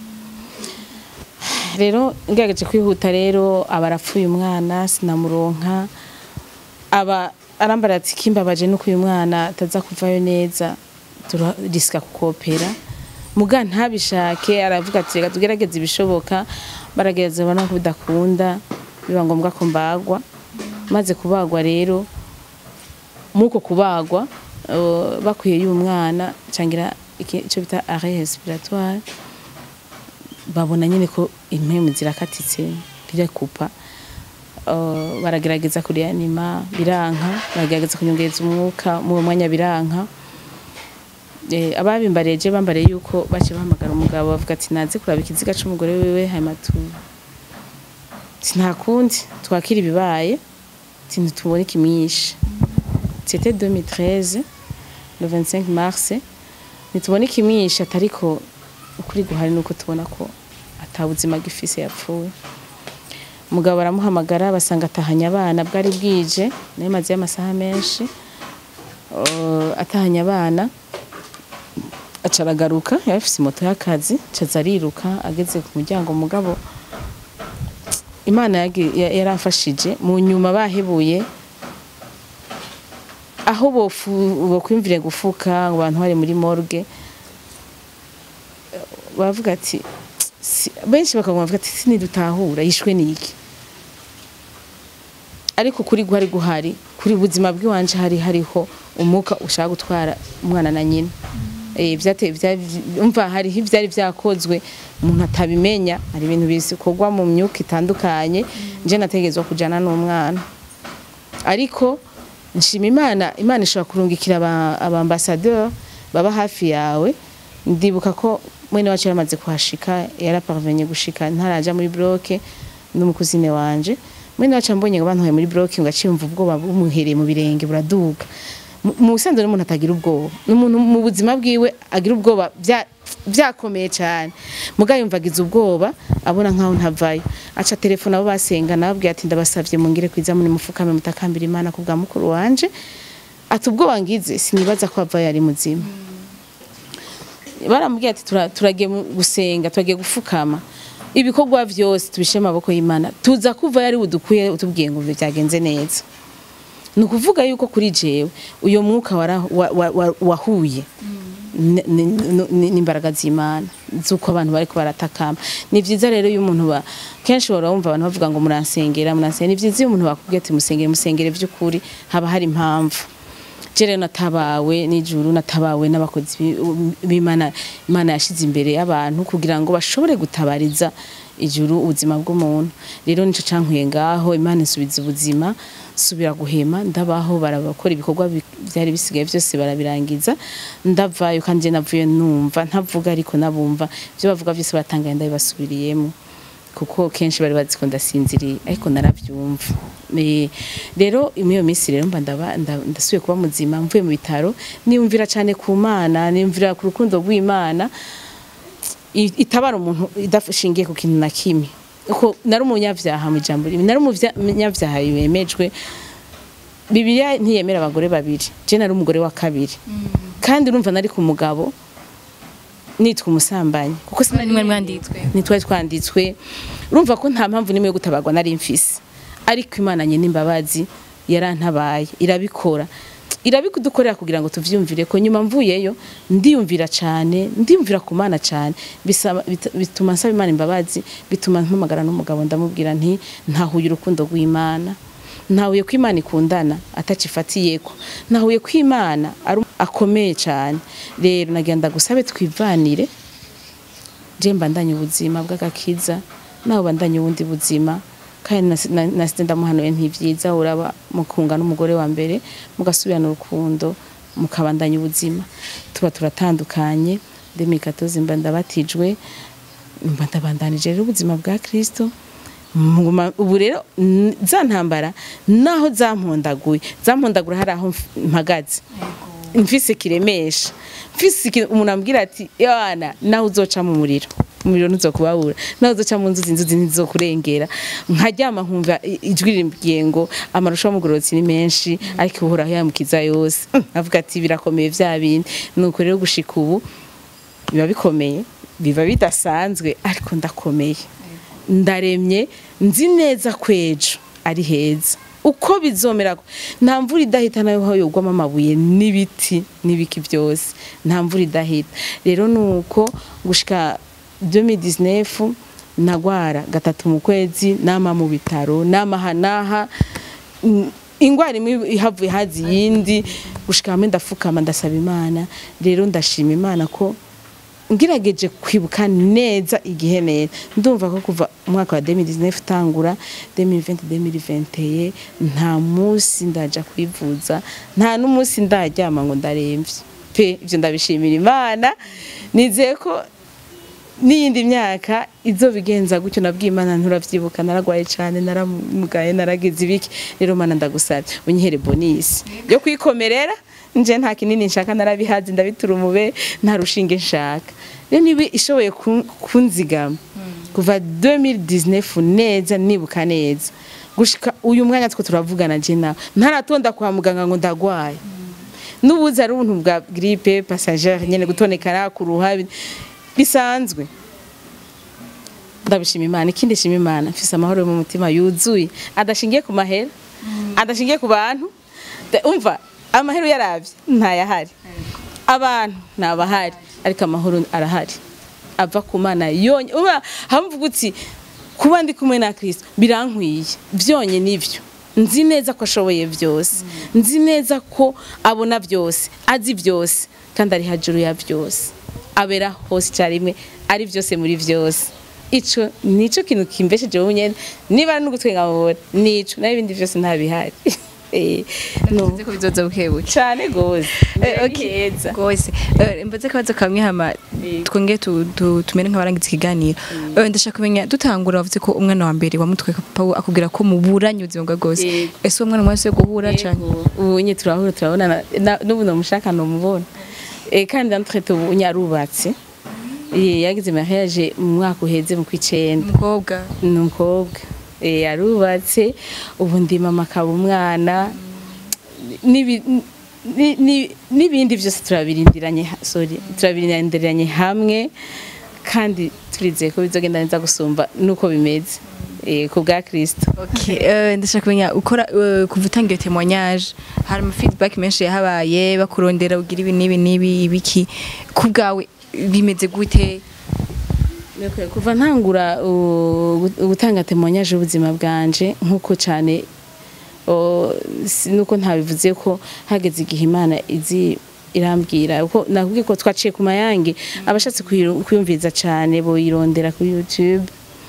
rero ngerageje kwihuta rero aba arapfuye umwana sinamuronka aba arambara ati kimbabaje nuko uyu mwana ataza kuvayo neza turarisika kukopera muga ntabishake aravuga ati reka tugerageze ibishoboka baragerageza babona ko bidakunda biba ngombwa ko mbagwa maze kubagwa rero muko kubagwa uh, bakwiye y'umwana cangira iki- ico bita arrêt respiratoire babona nyine ko impemu zirakatitse birekupa uh, baragerageza kurianima biranka baragerageza kunyongereza umwuka mu mwanya biranka eh, ababimbariye je bambariye yuko bace bahamagara umugabo bavuga ati naze kuraba ikiziga c'umugore wiwe hanyuma tu sinakundi twakira ibibaye ati ntitubone ikimwishe c'était 2013 le 25 mars nitubona ikimwishe atariko ukuri guhari nuko tubona ko atabuzima gifise yapfuye umugabo baramuhamagara basanga atahanye abana bwari bwije nayo maze y'amasaha menshi uh, atahanye abana aca aragaruka yari afise moto y'akazi acaza ariruka ageze ku muryango umugabo imana yagi- ya- yaramfashije mu nyuma bahebuye aho bofu- bokwiyumvire gufuka ngo abantu bari muri morgue bavuga ati "Si- benshi bakaguma bavuga ati sinidutahura yishwe niki ariko kuri guhari guhari kuri buzima bw'iwanje hari hariho umwuka ushaka gutwara umwana na nyina eh vyate vya- umva hariho ivyari vyakozwe umuntu atabimenya hari ibintu bikorwa mu myuka itandukanye nje nategezwa kujana n'umwana ariko nshima imana imana ishobora kurungikira aba- abambasadeur baba hafi yawe ndibuka ko mwene wacu yaramaze kuhashika yaraparvenye gushika ntaraja muri bloke n'umukuzine wanje mwene wacu ambonye ngo bantuye muri bloke ngo aciye umva ubwoba bumuhereye mu birenge buraduga Mu- mu busanzwe n'umuntu atagira ubwoba n'umuntu mu buzima bwiwe agira ubwoba bya- byakomeye cyane mugabo yumvagiza ubwoba abona nkaho ntavayo aca telefone abo basenga nababwiye ati ndabasavye mungire kwiza muri mufukame mutakambira imana ku bwa mukuru wanje ati ubwoba ngize sinibaza ko avayo ari muzima baramubwiye ati "Tura- turagiye mu- gusenga turagiye gufukama ibikorwa vyose tubishe mu maboko y'imana tuza kuva yari budukuye utubwiye ngo byagenze neza ni ukuvuga yuko kuri jewe uyo mwuka wara- wa- wa- wa- wahuye n- n- n- n'imbaraga z'imana z'uko abantu bariko baratakamba ni vyiza rero iyo umuntu ba kenshi uhora wumva abantu bavuga ngo muransengera muransengera ni vyiza iyo umuntu bakubwiye ati musengere musengere vy'ukuri haba hari impamvu je rero natabawe n'ijuru natabawe n'abakozi bi- b'imana imana yashize imbere y'abantu kugira ngo bashobore gutabariza ijuru ubuzima bw'umuntu rero nico cankuye ngaho imana insubiza ubuzima subira guhema ndabaho barabakora ibikorwa bi- byari bisigaye byose barabirangiza ndavayo kandi je navuye numva ntavuga ariko nabumva ibyo bavuga byose batangaye ndabibasubiriyemo kuko kenshi bari bazi ko ndasinziriye ariko narabyumva Eh, rero muri iyo minsi rero mba ndaba- nda- ndasubiye kuba muzima mvuye mu bitaro niyumvira cyane ku mana niyumvira ku rukundo rw'imana i- itabara umuntu idashingiye ku kintu na kimwe uko nari umunyabyaha mu ijambo rimwe nari umunyabyaha yemejwe bibiliya ntiyemera abagore babiri je nari umugore wa kabiri kandi urumva nari ku mugabo nitwa umusambanyi kuko sinari mwari mwanditswe ntitwari twanditswe urumva ko nta mpamvu n'imwe yo gutabarwa nari mfise ariko imana nyine imbabazi yarantabaye irabikora irabikudukorera kugira ngo tuvyumvire ko nyuma mvuyeyo ndiyumvira cyane ndiyumvira ku mana cyane bisaba- bit- bituma nsaba imana imbabazi bituma mpamagara n'umugabo ndamubwira nti ntahuye urukundo rw'imana ntahuye ko imana ikundana atacifatiyeko ntahuye ko imana ari akomeye cyane rero nagenda gusabe twivanire je mbandanye ubuzima bw'agakiza nawe bandanye ubundi buzima kandi nasi- na- nasize ndamuhanuye ntivyiza uraba mukunga n'umugore wa mbere mugasubirana urukundo mukabandanya ubuzima tuba turatandukanye demikatozi mba ndabatijwe mba ndabandanije rero ubuzima bwa kristo Nguma- ubu rero n- za ntambara naho zampondaguye zampondagura hari aho mf- mpagaze mfise kiremesha mfise iki- umuntu ambwira ati yana nawe uzoca mu muriro umuriro ntuzokubabura nawe uzoca mu nzuzi inzuzi ntizokurengera nkaryama nkumva i- ijwi rimbwiye ngo amarusha y'umugororotsi ni menshi ariko uhoraho yamukiza yose avuga ati birakomeye vya bindi nuko rero gushika ubu biba bikomeye biba bidasanzwe ariko ndakomeye ndaremye nzi neza ko ejo ari heza uko bizomera nta mvura idahita nayo yogwamo amabuye n'ibiti n'ibiki byose nta mvura idahita rero ni uko gushika 2019 nagwara gatatu mu kwezi nama mu bitaro nama hanaha Mm, ingwara imwe ihavuye hazi yindi gushika hamwe ndafukama ndasaba imana rero ndashima imana ko ngirageje kwibuka neza igihe neza ndumva ko kuva umwaka wa 2019 utangura 2020 2021 nta munsi ndaja kwivuza nta n'umunsi ndaryama ngo ndaremvye pe ivyo ndabishimira imana nizeye ko n'iyindi myaka izobigenza gutyo nabwiye imana nturavyibuka naragwaye cane naramugaye naragize ibiki rero mana ndagusabye unyihere bonisi yo kwikomerera nje nta kinini nshaka narabihazi ndabitura umube nta rushinge nshaka rero niba ishoboye kun- kunzigama kuva 2019 neza nibuka neza gushika uyu mwanya two turavugana je nawe ntaratonda kwa muganga ngo ndagwaye n'ubuzi ari ubuntu bwa grippe passagère nyene gutonekara kuruha bi- bisanzwe ndabishima imana ikindi shima imana mfise amahoro yo mu mutima yuzuye adashingiye ku mahera adashingiye ku bantu Da- umva amahero yaravye ntayahari abantu ntabahari ariko amahoro arahari ava ku mana yonye uba hamvuga uti kuba ndi kumwe na kristo birankwiye byonye nivyo nzi neza ko ashoboye byose nzi neza ko abona byose azi byose kandi ari hejuru ya byose abera hose icyarimwe ari byose muri byose ico nico kintu kimbesheje wowe nyene niba ari n'ugutwenga mubona nico naho ibindi byose ntabihari Eh, no. nzi ko bizoza bukebuke cane gose Eh, okay. rwose Eh, mbaze akabazo kamwe hama twongere tu- tu- tumere nk'abarangiza ikiganiro Eh, ndashaka kumenya dutangura wavuze ko umwana wa mbere wamutwe papa we akubwira ko muburanye ubuzima bwa bwose Yego. ese uwo mwana mwese guhura cane ubu nye turahura turabonana na- n'ubu namushaka numubona Eh, kandi natwete ubu nyarubatse Eh, yagize mariage mu mwaka uheze mu kw'icenda umukobwa ni umukobwa Eh, yarubatse ubu ndi mama akaba umwana N'ibi- ni- ni- n'ibindi byose turabirindiranye ha- sorry turabirindiranye hamwe kandi turizeye ko bizogenda neza gusumba nuko bimeze eh, ku bwa Kristo Okay, eh, ndashaka kumenya ukora eh, kuva utangiye témoignage hari ama feedback menshi yahabaye bakurondera ugira ibi n'ibi n'ibi ibiki ku bwawe bimeze gute Ndakwiye kuva ntangura uh, gutanga témoignage y'ubuzima bwanje nkuko cyane uh, si- nuko ntabivuze ko hageze igihe Imana izi irambwira uko nakubwiye ko twaciye ku mayange abashatse kuyiru- kuyumviriza cyane boyirondera kuri YouTube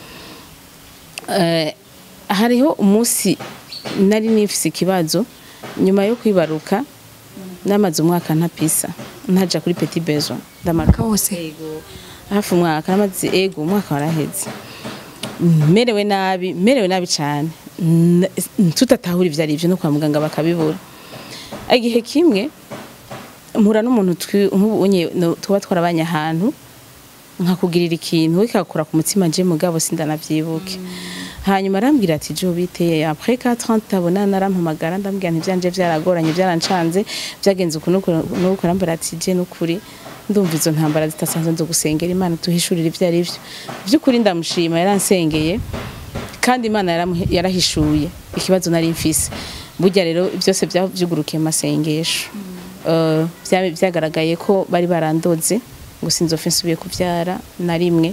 Eh, hariho umunsi nari nifise ikibazo nyuma yo kwibaruka namaze umwaka ntapisa ntaja kuri petit besoin ndamara wose Ego. hafi umwaka namaze ego umwaka waraheze merewe nabi merewe nabi cyane N- tutatahura ivyo ari byo no kwa muganga bakabibura igihe kimwe mpura n'umuntu twi- nk'ubu unye no- tuba twarabanye ahantu nkakugirira ikintu ikakura ku mutima je mugabo sindanavyibuke hanyuma arambwira ati jo biteye après 4 ans tabona narampamagara ndambwira nti vyanje vyaragoranye vyarancanze vyagenze uku nuko nuko arambwira ati je nukuri ndumva izo ntambara zitasanzwe nzo gusengera imana tuhishurira ivyo ari vyo by'ukuri ndamushima yaransengeye kandi imana yaramuhe- yarahishuye ikibazo nari mfise burya rero byose byavyugurukiye mu masengesho Eh, vya- vyagaragaye ko bari barandoze ngo sinzofe nsubiye kuvyara na rimwe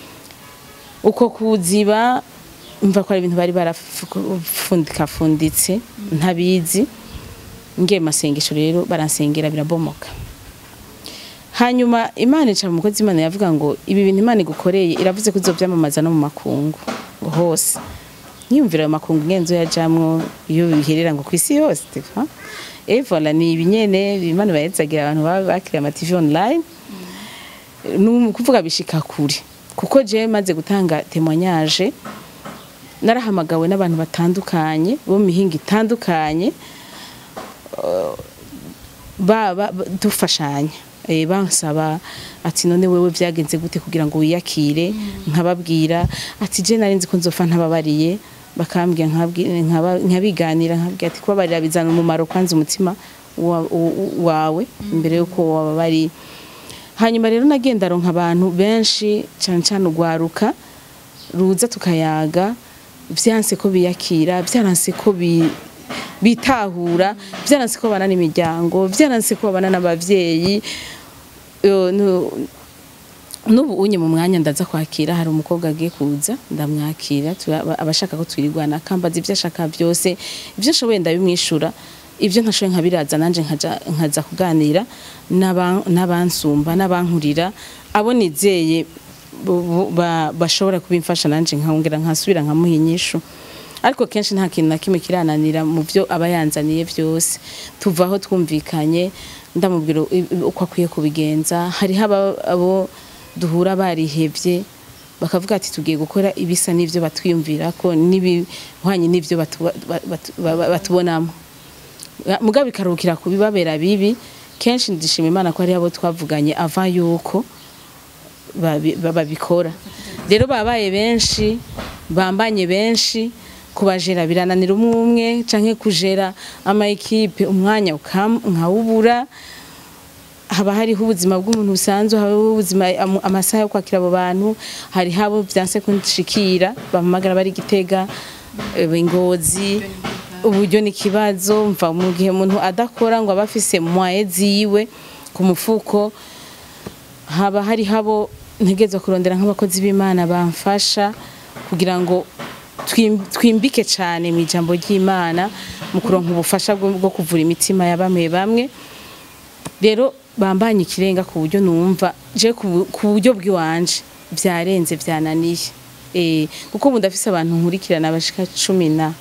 uko kuziba mva ko ari ibintu bari barafundikafunditse ntabizi ngiye mu masengesho rero baransengera birabomoka hanyuma imana ica mu mukozi imana yavuga ngo ibi bintu imana igukoreye iravuze ko izovyamamaza no mu makungu ngo hose nkiyumvira ayo makungu ngenzo yajamwo iyo biherera ngo kw'isi yose ha? et voilà ni ibinyene imana bahezagira abantu baba bakiriye ama TV online ni kuvuga bishika kure kuko je maze gutanga témoignage narahamagawe n'abantu batandukanye bo mu mihinga itandukanye uh, ba, ba, ba- dufashanya eh, bansaba ati none wewe vyagenze gute kugira ngo wiyakire nkababwira ati je nari nzi ko nzofa ntababariye bakambwira nkabwi- nkaba- nkabiganira nkabwira ati kubabarira bizana umumaro kwanza umutima wa- wa- wawe imbere yuko wababariye hanyuma rero nagenda ronka abantu benshi cyane cyane urwaruka ruza tukayaga byanse ko biyakira byaranse ko bi- bitahura byaranse ko babana n'imiryango byaranse ko babana n'abavyeyi Yo, nu- n'ubu unye mu mwanya ndaza kwakira hari umukobwa agiye kuza ndamwakira tura- aba- abashaka ko twirigwana akambaza ibyo ashaka byose ibyo ashoboye ndabimwishura ibyo ntashoboye nkabiraza nanje nkaja nkaza kuganira n'aba- n'abansumba n'abankurira abo nizeye bo- bo- ba- bashobora kubimfasha nanje nkongera nkasubira nkamuha inyishu ariko kenshi nta kintu na kimwe kirananira mu byo aba yanzaniye byose tuvaho twumvikanye ndamubwira i- i- uko akwiye kubigenza hariho aba- abo duhura barihevye bakavuga ati tugiye gukora ibisa n'ivyo batwiyumvira ko n'ibihwanye n'ivyo batu- ba- batu- ba- ba- batubonamo mugabo bikarukira kubibabera bibi kenshi ndishima imana ko hariho abo twavuganye ava yuko babi- ba- babikora rero babaye benshi bambanye benshi kubajera birananira umwe umwe canke kujera ama ekipe umwanya ukam- nkawubura haba hariho ubuzima bw'umuntu busanzwe hariho ubuzima am- amasaha yo kwakira abo bantu hari habo vyanse kunshikira bampamagara bari gitega eh, ingozi uburyo ni ikibazo mva mu gihe umuntu adakora ngo aba afise mwaye ziwe ku mufuko haba hari habo ntegerezwa kurondera nk'abakozi b'imana bamfasha kugira ngo twim- twimbike cyane mu ijambo ry'imana mu kuronka ubufasha bwo bwo kuvura imitima ya bamwe bamwe rero bambanye ikirenga ku buryo numva je ku bu- ku buryo bw'iwanje byarenze byananiye eh kuko ubu ndafise abantu nkurikirana bashika cumi na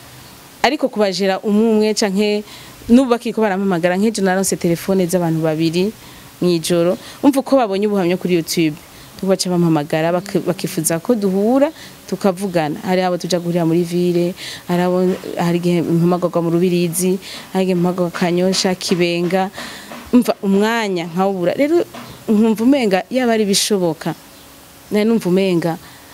ariko kubajera umwe umwe canke n'ubu bakiko barampamagara nk'ejo naronse telefone z'abantu babiri mw'ijoro umva uko babonye ubuhamya kuri youtube tuko baca bampamagara bak- bakifuza ko duhura tukavugana hari abo tuja guhurira muri ville hari abo hari igihe mpamagarwa mu rubirizi hari igihe mpamagarwa kanyosha kibenga umva umwanya nkawubura rero nkumva umenga yaba ari bishoboka nari numva umenga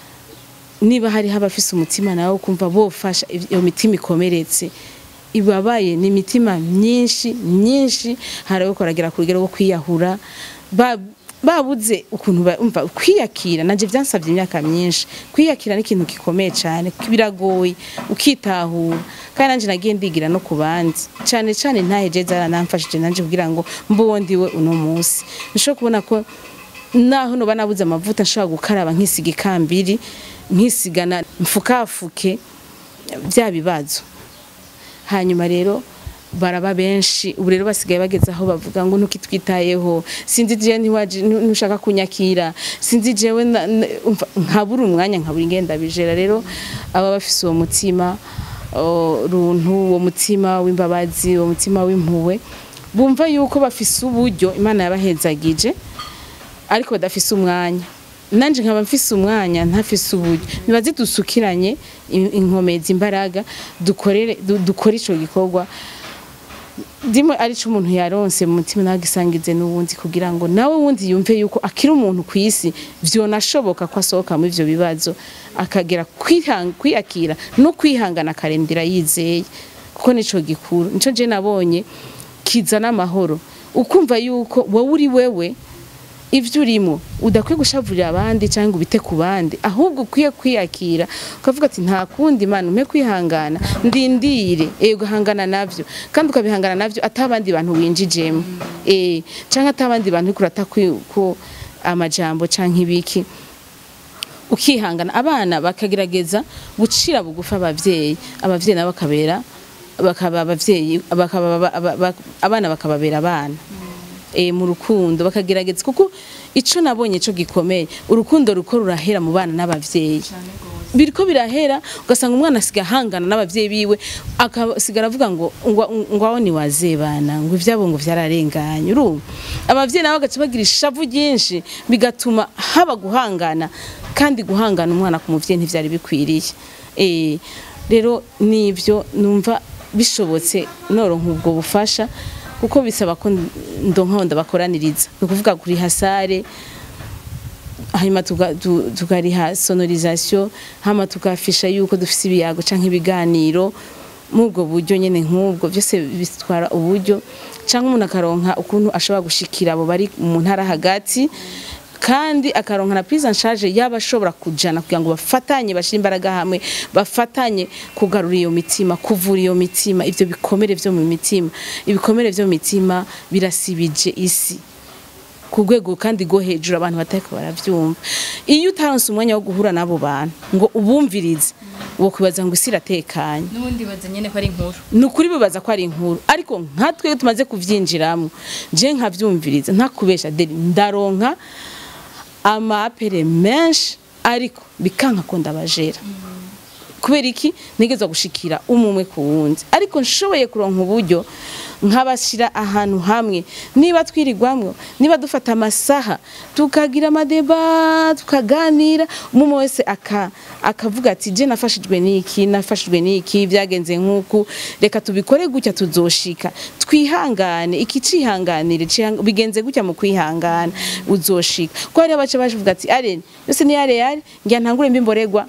niba hariho abafise umutima nawe kumva bofasha iyo mitima ikomeretse ibabaye ni imitima myinshi myinshi hari abo koragera ku rugero rwo kwiyahura ba- babuze ukuntu ba- umva kwiyakira nanje byansabye imyaka myinshi kwiyakira ni ikintu gikomeye cyane biragoye ukitahura kandi nanje nagiye ndigira no ku bandi cyane cyane ntaheje zaranamfashije nanje kugira ngo mbuwo ndiwe uno munsi nshobora kubona ko naho noba nabuze amavuta nshobora gukaraba nkisiga ikambiri nkisigana mfukafuke bya bibazo hanyuma rero baraba benshi ubu rero basigaye bageze aho bavuga ngo ntukitwitayeho sinzi jewe ntiwaje ntushaka kunyakira sinzi jewe na- na- umva, nkabura umwanya nkabura ingenda bijera rero aba bafise uwo mutima o, runtu uwo mutima w'imbabazi uwo mutima w'impuwe bumva yuko bafise uburyo imana yabahezagije ariko badafise umwanya nanje nkaba mfise umwanya ntafise uburyo nibaze dusukiranye in- inkomezi imbaraga dukorere du- dukore ico gikorwa ndimo arico umuntu yaronse mu mutima nawe agisangize n'uwundi kugira ngo nawe wundi yumve yuko akiri umuntu ku isi vyonashoboka ko asohoka muri ivyo bibazo akagera kwihang- kwiyakira no kwihangana akarendera yizeye kuko nico gikuru nico je nabonye kizana amahoro ukumva yuko wowe uri wewe ivyo urimo udakwiye gushavurira abandi cyangwa ubite ku bandi ahubwo ukwiye kwiyakira ukavuga ati nta kundi mana umpe kwihangana ndindire eh ugahangana navyo kandi ukabihangana navyo atabandi bantu winjijemo eh cyangwa atabandi bantu uriko urata kwi- ko amajambo canke ibiki ukihangana abana bakagerageza gucira bugufi abavyeyi abavyeyi nabo bakabera bakaba abavyeyi bakaba aba- aba- aba- abana bakababera abana e, mu rukundo bakagerageza kuko ico nabonye ico gikomeye urukundo ruko rurahera mu bana n'abavyeyi biriko birahera ugasanga umwana asiga ahangana n'abavyeyi biwe akasigara avuga ngo ngo ngo aho ni wazebana ngo ivyabo ngo vyararenganye urumva abavyeyi nabo bagaca bagira ishavu ryinshi bigatuma haba guhangana kandi guhangana umwana ku muvyeyi ntivyari bikwiriye eh rero nivyo numva bishobotse noronka ubwo bufasha kuko bisaba ko ndonka ndabakoraniriza ni ukuvuga kuri hasare hanyuma tuga- tu- tukariha sonorisation hama tukafisha yuko dufise ibiyago canke ibiganiro muri ubwo buryo nyene nk'ubwo byose bitwara uburyo canke umuntu akaronka ukuntu ashobora gushikira abo bari mu ntara hagati kandi akaronka na prise en charge yaba ashobora kujana kugira ngo bafatanye bashire imbaraga hamwe bafatanye kugarura iyo mitima kuvura iyo mitima ivyo bikomere vyo mu mitima ibikomere vyo mu mitima birasibije isi ku rwego kandi rwo hejuru abantu batariko baravyumva iyo utaronse umwanya wo guhura n'abo bantu ngo ubumvirize wo kwibaza ngo isi iratekanye n'ubundi baza nyene ko ari inkuru ni ukuri bibaza ko ari inkuru ariko nkatwe iyo tumaze kuvyinjiramo je nkavyumviriza ntakubesha deri ndaronka amapere menshi ariko bikanka ko ndabajera kubera iki ntegezwa gushikira umwe ku wundi ariko nshoboye kuronka uburyo nkabashira ahantu hamwe niba twirirwamwo niba dufata amasaha tukagira amadeba tukaganira umwe wese aka akavuga ati je nafashijwe n'iki nafashijwe n'iki byagenze nk'uku reka tubikore gutya tuzoshika twihangane iki cihanganire cihang- bigenze gutya mu kwihangana uzoshika ko hari abace bavuga ati are yose ni yare yare ngira ntangure mbimboregwa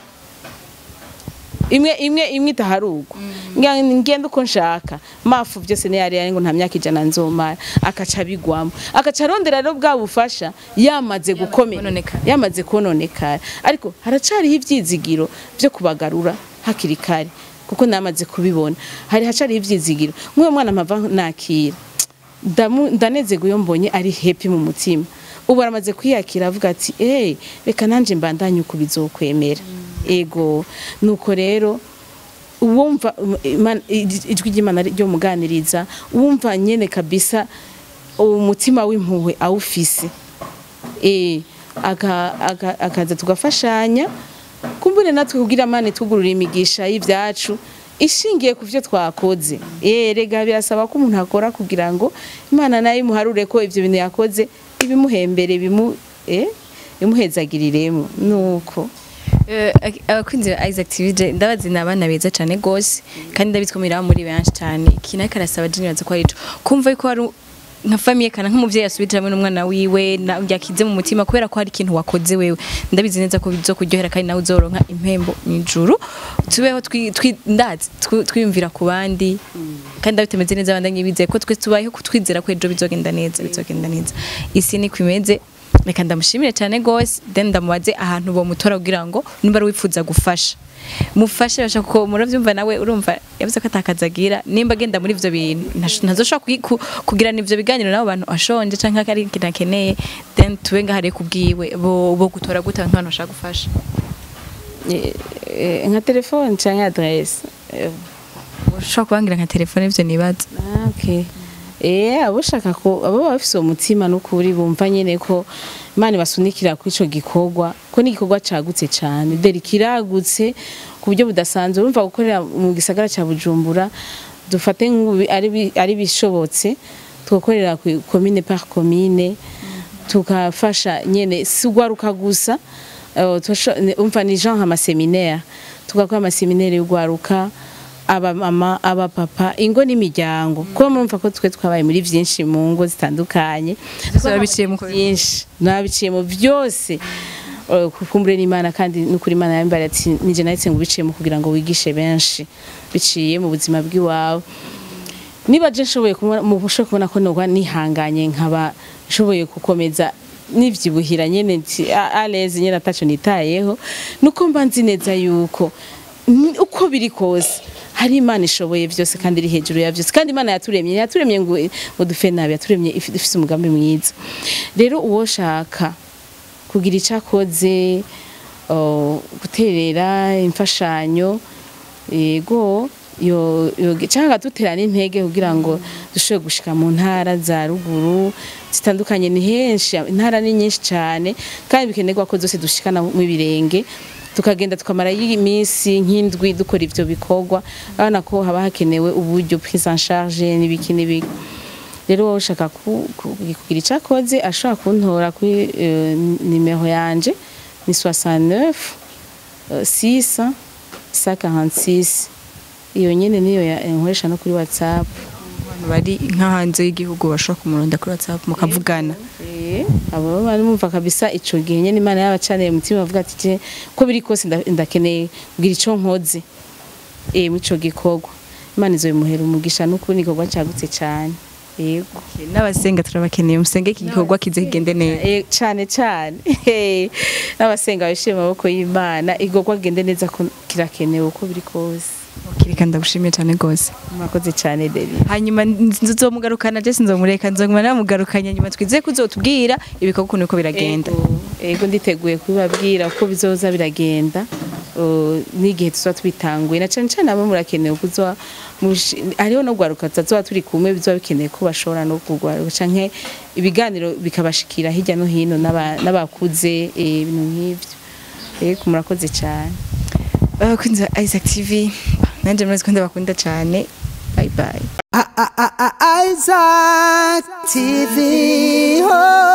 imwe imwe imwe itaharugo ngira ngenda uko nshaka mafu byose ni yari ngo nta myaka ijana nzomara akaca bigwamo akaca arondera rero bwa bufasha yamaze gukomera kononekara. yamaze kononekara ariko haracariho ivyizigiro byo kubagarura hakiri kare kuko namaze kubibona hari hacariho ivyizigiro nk'uwo mwana mpava nakira Ndamu- ndanezerwa iyo mbonye ari happy mu mutima ubu aramaze kwiyakira avuga ati eh reka nanje mbandanye uko bizokwemera ego nuko rero uwumva um, Imana- ij- ijwi ry'imana ryo muganiriza wumva nyene kabisa umutima w'impuhwe awufise eh aka- aka- akaza tugafashanya kumbure natwe kugira amani tugurura imigisha y'ivyacu ishingiye ku vyo twakoze eh rega birasaba ko umuntu akora kugira ngo imana nayo imuharure ko ivyo bintu yakoze ibimuhembere bimu eh bimuhezagiriremo nuko Eh, abakunzi ba Isaac TV je ndabazi ni abana beza cyane gose kandi ndabitwumira muri benshi cyane ikintu ariko arasaba je nibaza ko ari ico kumva yuko hari nka famiye kana nk'umuvyeyi asubije hamwe n'umwana wiwe na yakize mu mutima kubera ko hari ikintu wakoze wewe ndabizi neza ko bizokuryohera kandi nawe uzoronka impembo mw'ijuru tubeho twi- twi- ndazi twi- twiyumvira ku bandi kandi ndabitemeze neza abandanye bizeye ko twe tubayeho kutwizera ko ejo bizogenda neza bizogenda neza isi niko imeze reka ndamushimire cyane gose then ndamubaze ahantu bomutora kugira ngo nimba ari wifuza gufasha mufashe bashaka ko muravyumva nawe urumva yavuze ko atakazagira nimba agenda muri ivyo bintu ntash- ntazoshobora kugi- ku- kugirana ivyo biganiro n'abo bantu ashonje canke ari ikintu akeneye then tube ngahariye kubwiwe bo, bo gutora gute abantu bashaka gufasha Eh, eh, nka telefone canke adresse Eh, ushobora kubangira nka telefone ivyo nibaza Ah, okay. Eh, abo shaka ko abo baba bafise umutima n'ukuri bumva nyene ko Imana basunikira kuri ico gikorwa ko ni igikorwa cagutse cane deri kiragutse ku buryo budasanzwe urumva gukorera mu gisagara ca Bujumbura dufate nk'ubu ari bi- ari bishobotse tugakorera ku commune par commune tukafasha nyene si ugwaruka gusa eh, tosho- ne- umva ni genre amaseminaire tugakora amaseminaire y'ugwaruka abamama abapapa ingo n'imiryango kuba murumva ko twe twabaye muri vyinshi mu ngo zitandukanye babiciye mu byinshi nabiciye mu byose Eh, kukumbure n'imana kandi n'ukuri imana yambara ati nije nahise ngo ubiciyemo kugira ngo wigishe benshi biciye mu buzima bw'iwawe niba je nshoboye kubona mu bushoboye kubona ko noba nihanganye nkaba nshoboye gukomeza nivyibuhira nyene nti aleze nyene ataco nitayeho nuko mba nzi neza yuko ni- uko biri kose hari imana ishoboye byose kandi iri hejuru ya byose kandi imana yaturemye yaturemye ngo ngo dufe nabi yaturemye ifi- ifise umugambi mwiza rero uwo shaka kugira icyo akoze uh, guterera imfashanyo yego yo yo- cyangwa dutera n'intege kugira ngo dushobore gushika mu ntara za ruguru zitandukanye ni henshi intara ni nyinshi cyane kandi bikenerwa ko zose dushikana mu birenge tukagenda tukamara iminsi nk'indwi dukora ivyo bikorwa urabona ko haba hakenewe uburyo prise en charge n'ibiki n'ibiki rero wowe ushaka ku- ku- kugira icyo akoze ashobora kuntora kuri eh, nimero yanje ni 69 euh, 6 146 iyo nyene niyo ya- nkoresha no kuri whatsapp abantu bari nka hanze y'igihugu bashobora kumuronda kuri whatsapp mukavugana Eh, abo bari bumva kabisa ico gihe nyene imana yabacaniye umutima bavuga ati je ko biri kose nda- ndakeneye kugira ico nkoze eh mu ico gikorwa imana izobimuhera umugisha n'ukuri igikorwa cagutse cane yego n'abasenga turabakeneye musenge iki gikorwa kize kigende neza Eh, cane cane n'abasenga bishimiye amaboko y'imana igikorwa gende neza ko kirakenewe uko biri kose kireka ndagushimiye cyane rwose murakoze cane deri hanyuma nzomugarukana je sinzomureka nzoguma namugarukanya nyuma twizeye ko uzotubwira ibikorwa ukuntu uko biragenda Ego, ego nditeguye kubibabwira uko bizoza biragenda uh, n'igihe tuzoba tubitanguye na cane cane abo murakenewe kuzoba mushi- hariho no gwaruka tuzoba turi kumwe bizoba bikeneye ko bashobora no kugwaruka canke ibiganiro bikabashikira hirya no hino n'aba- n'abakuze eh, ibintu nk'ivyo ego murakoze cane abakunzi ba Isaac TV nanje murazi ko ndabakunda cyane bye bye I- I- I- I- Isaac TV. Oh.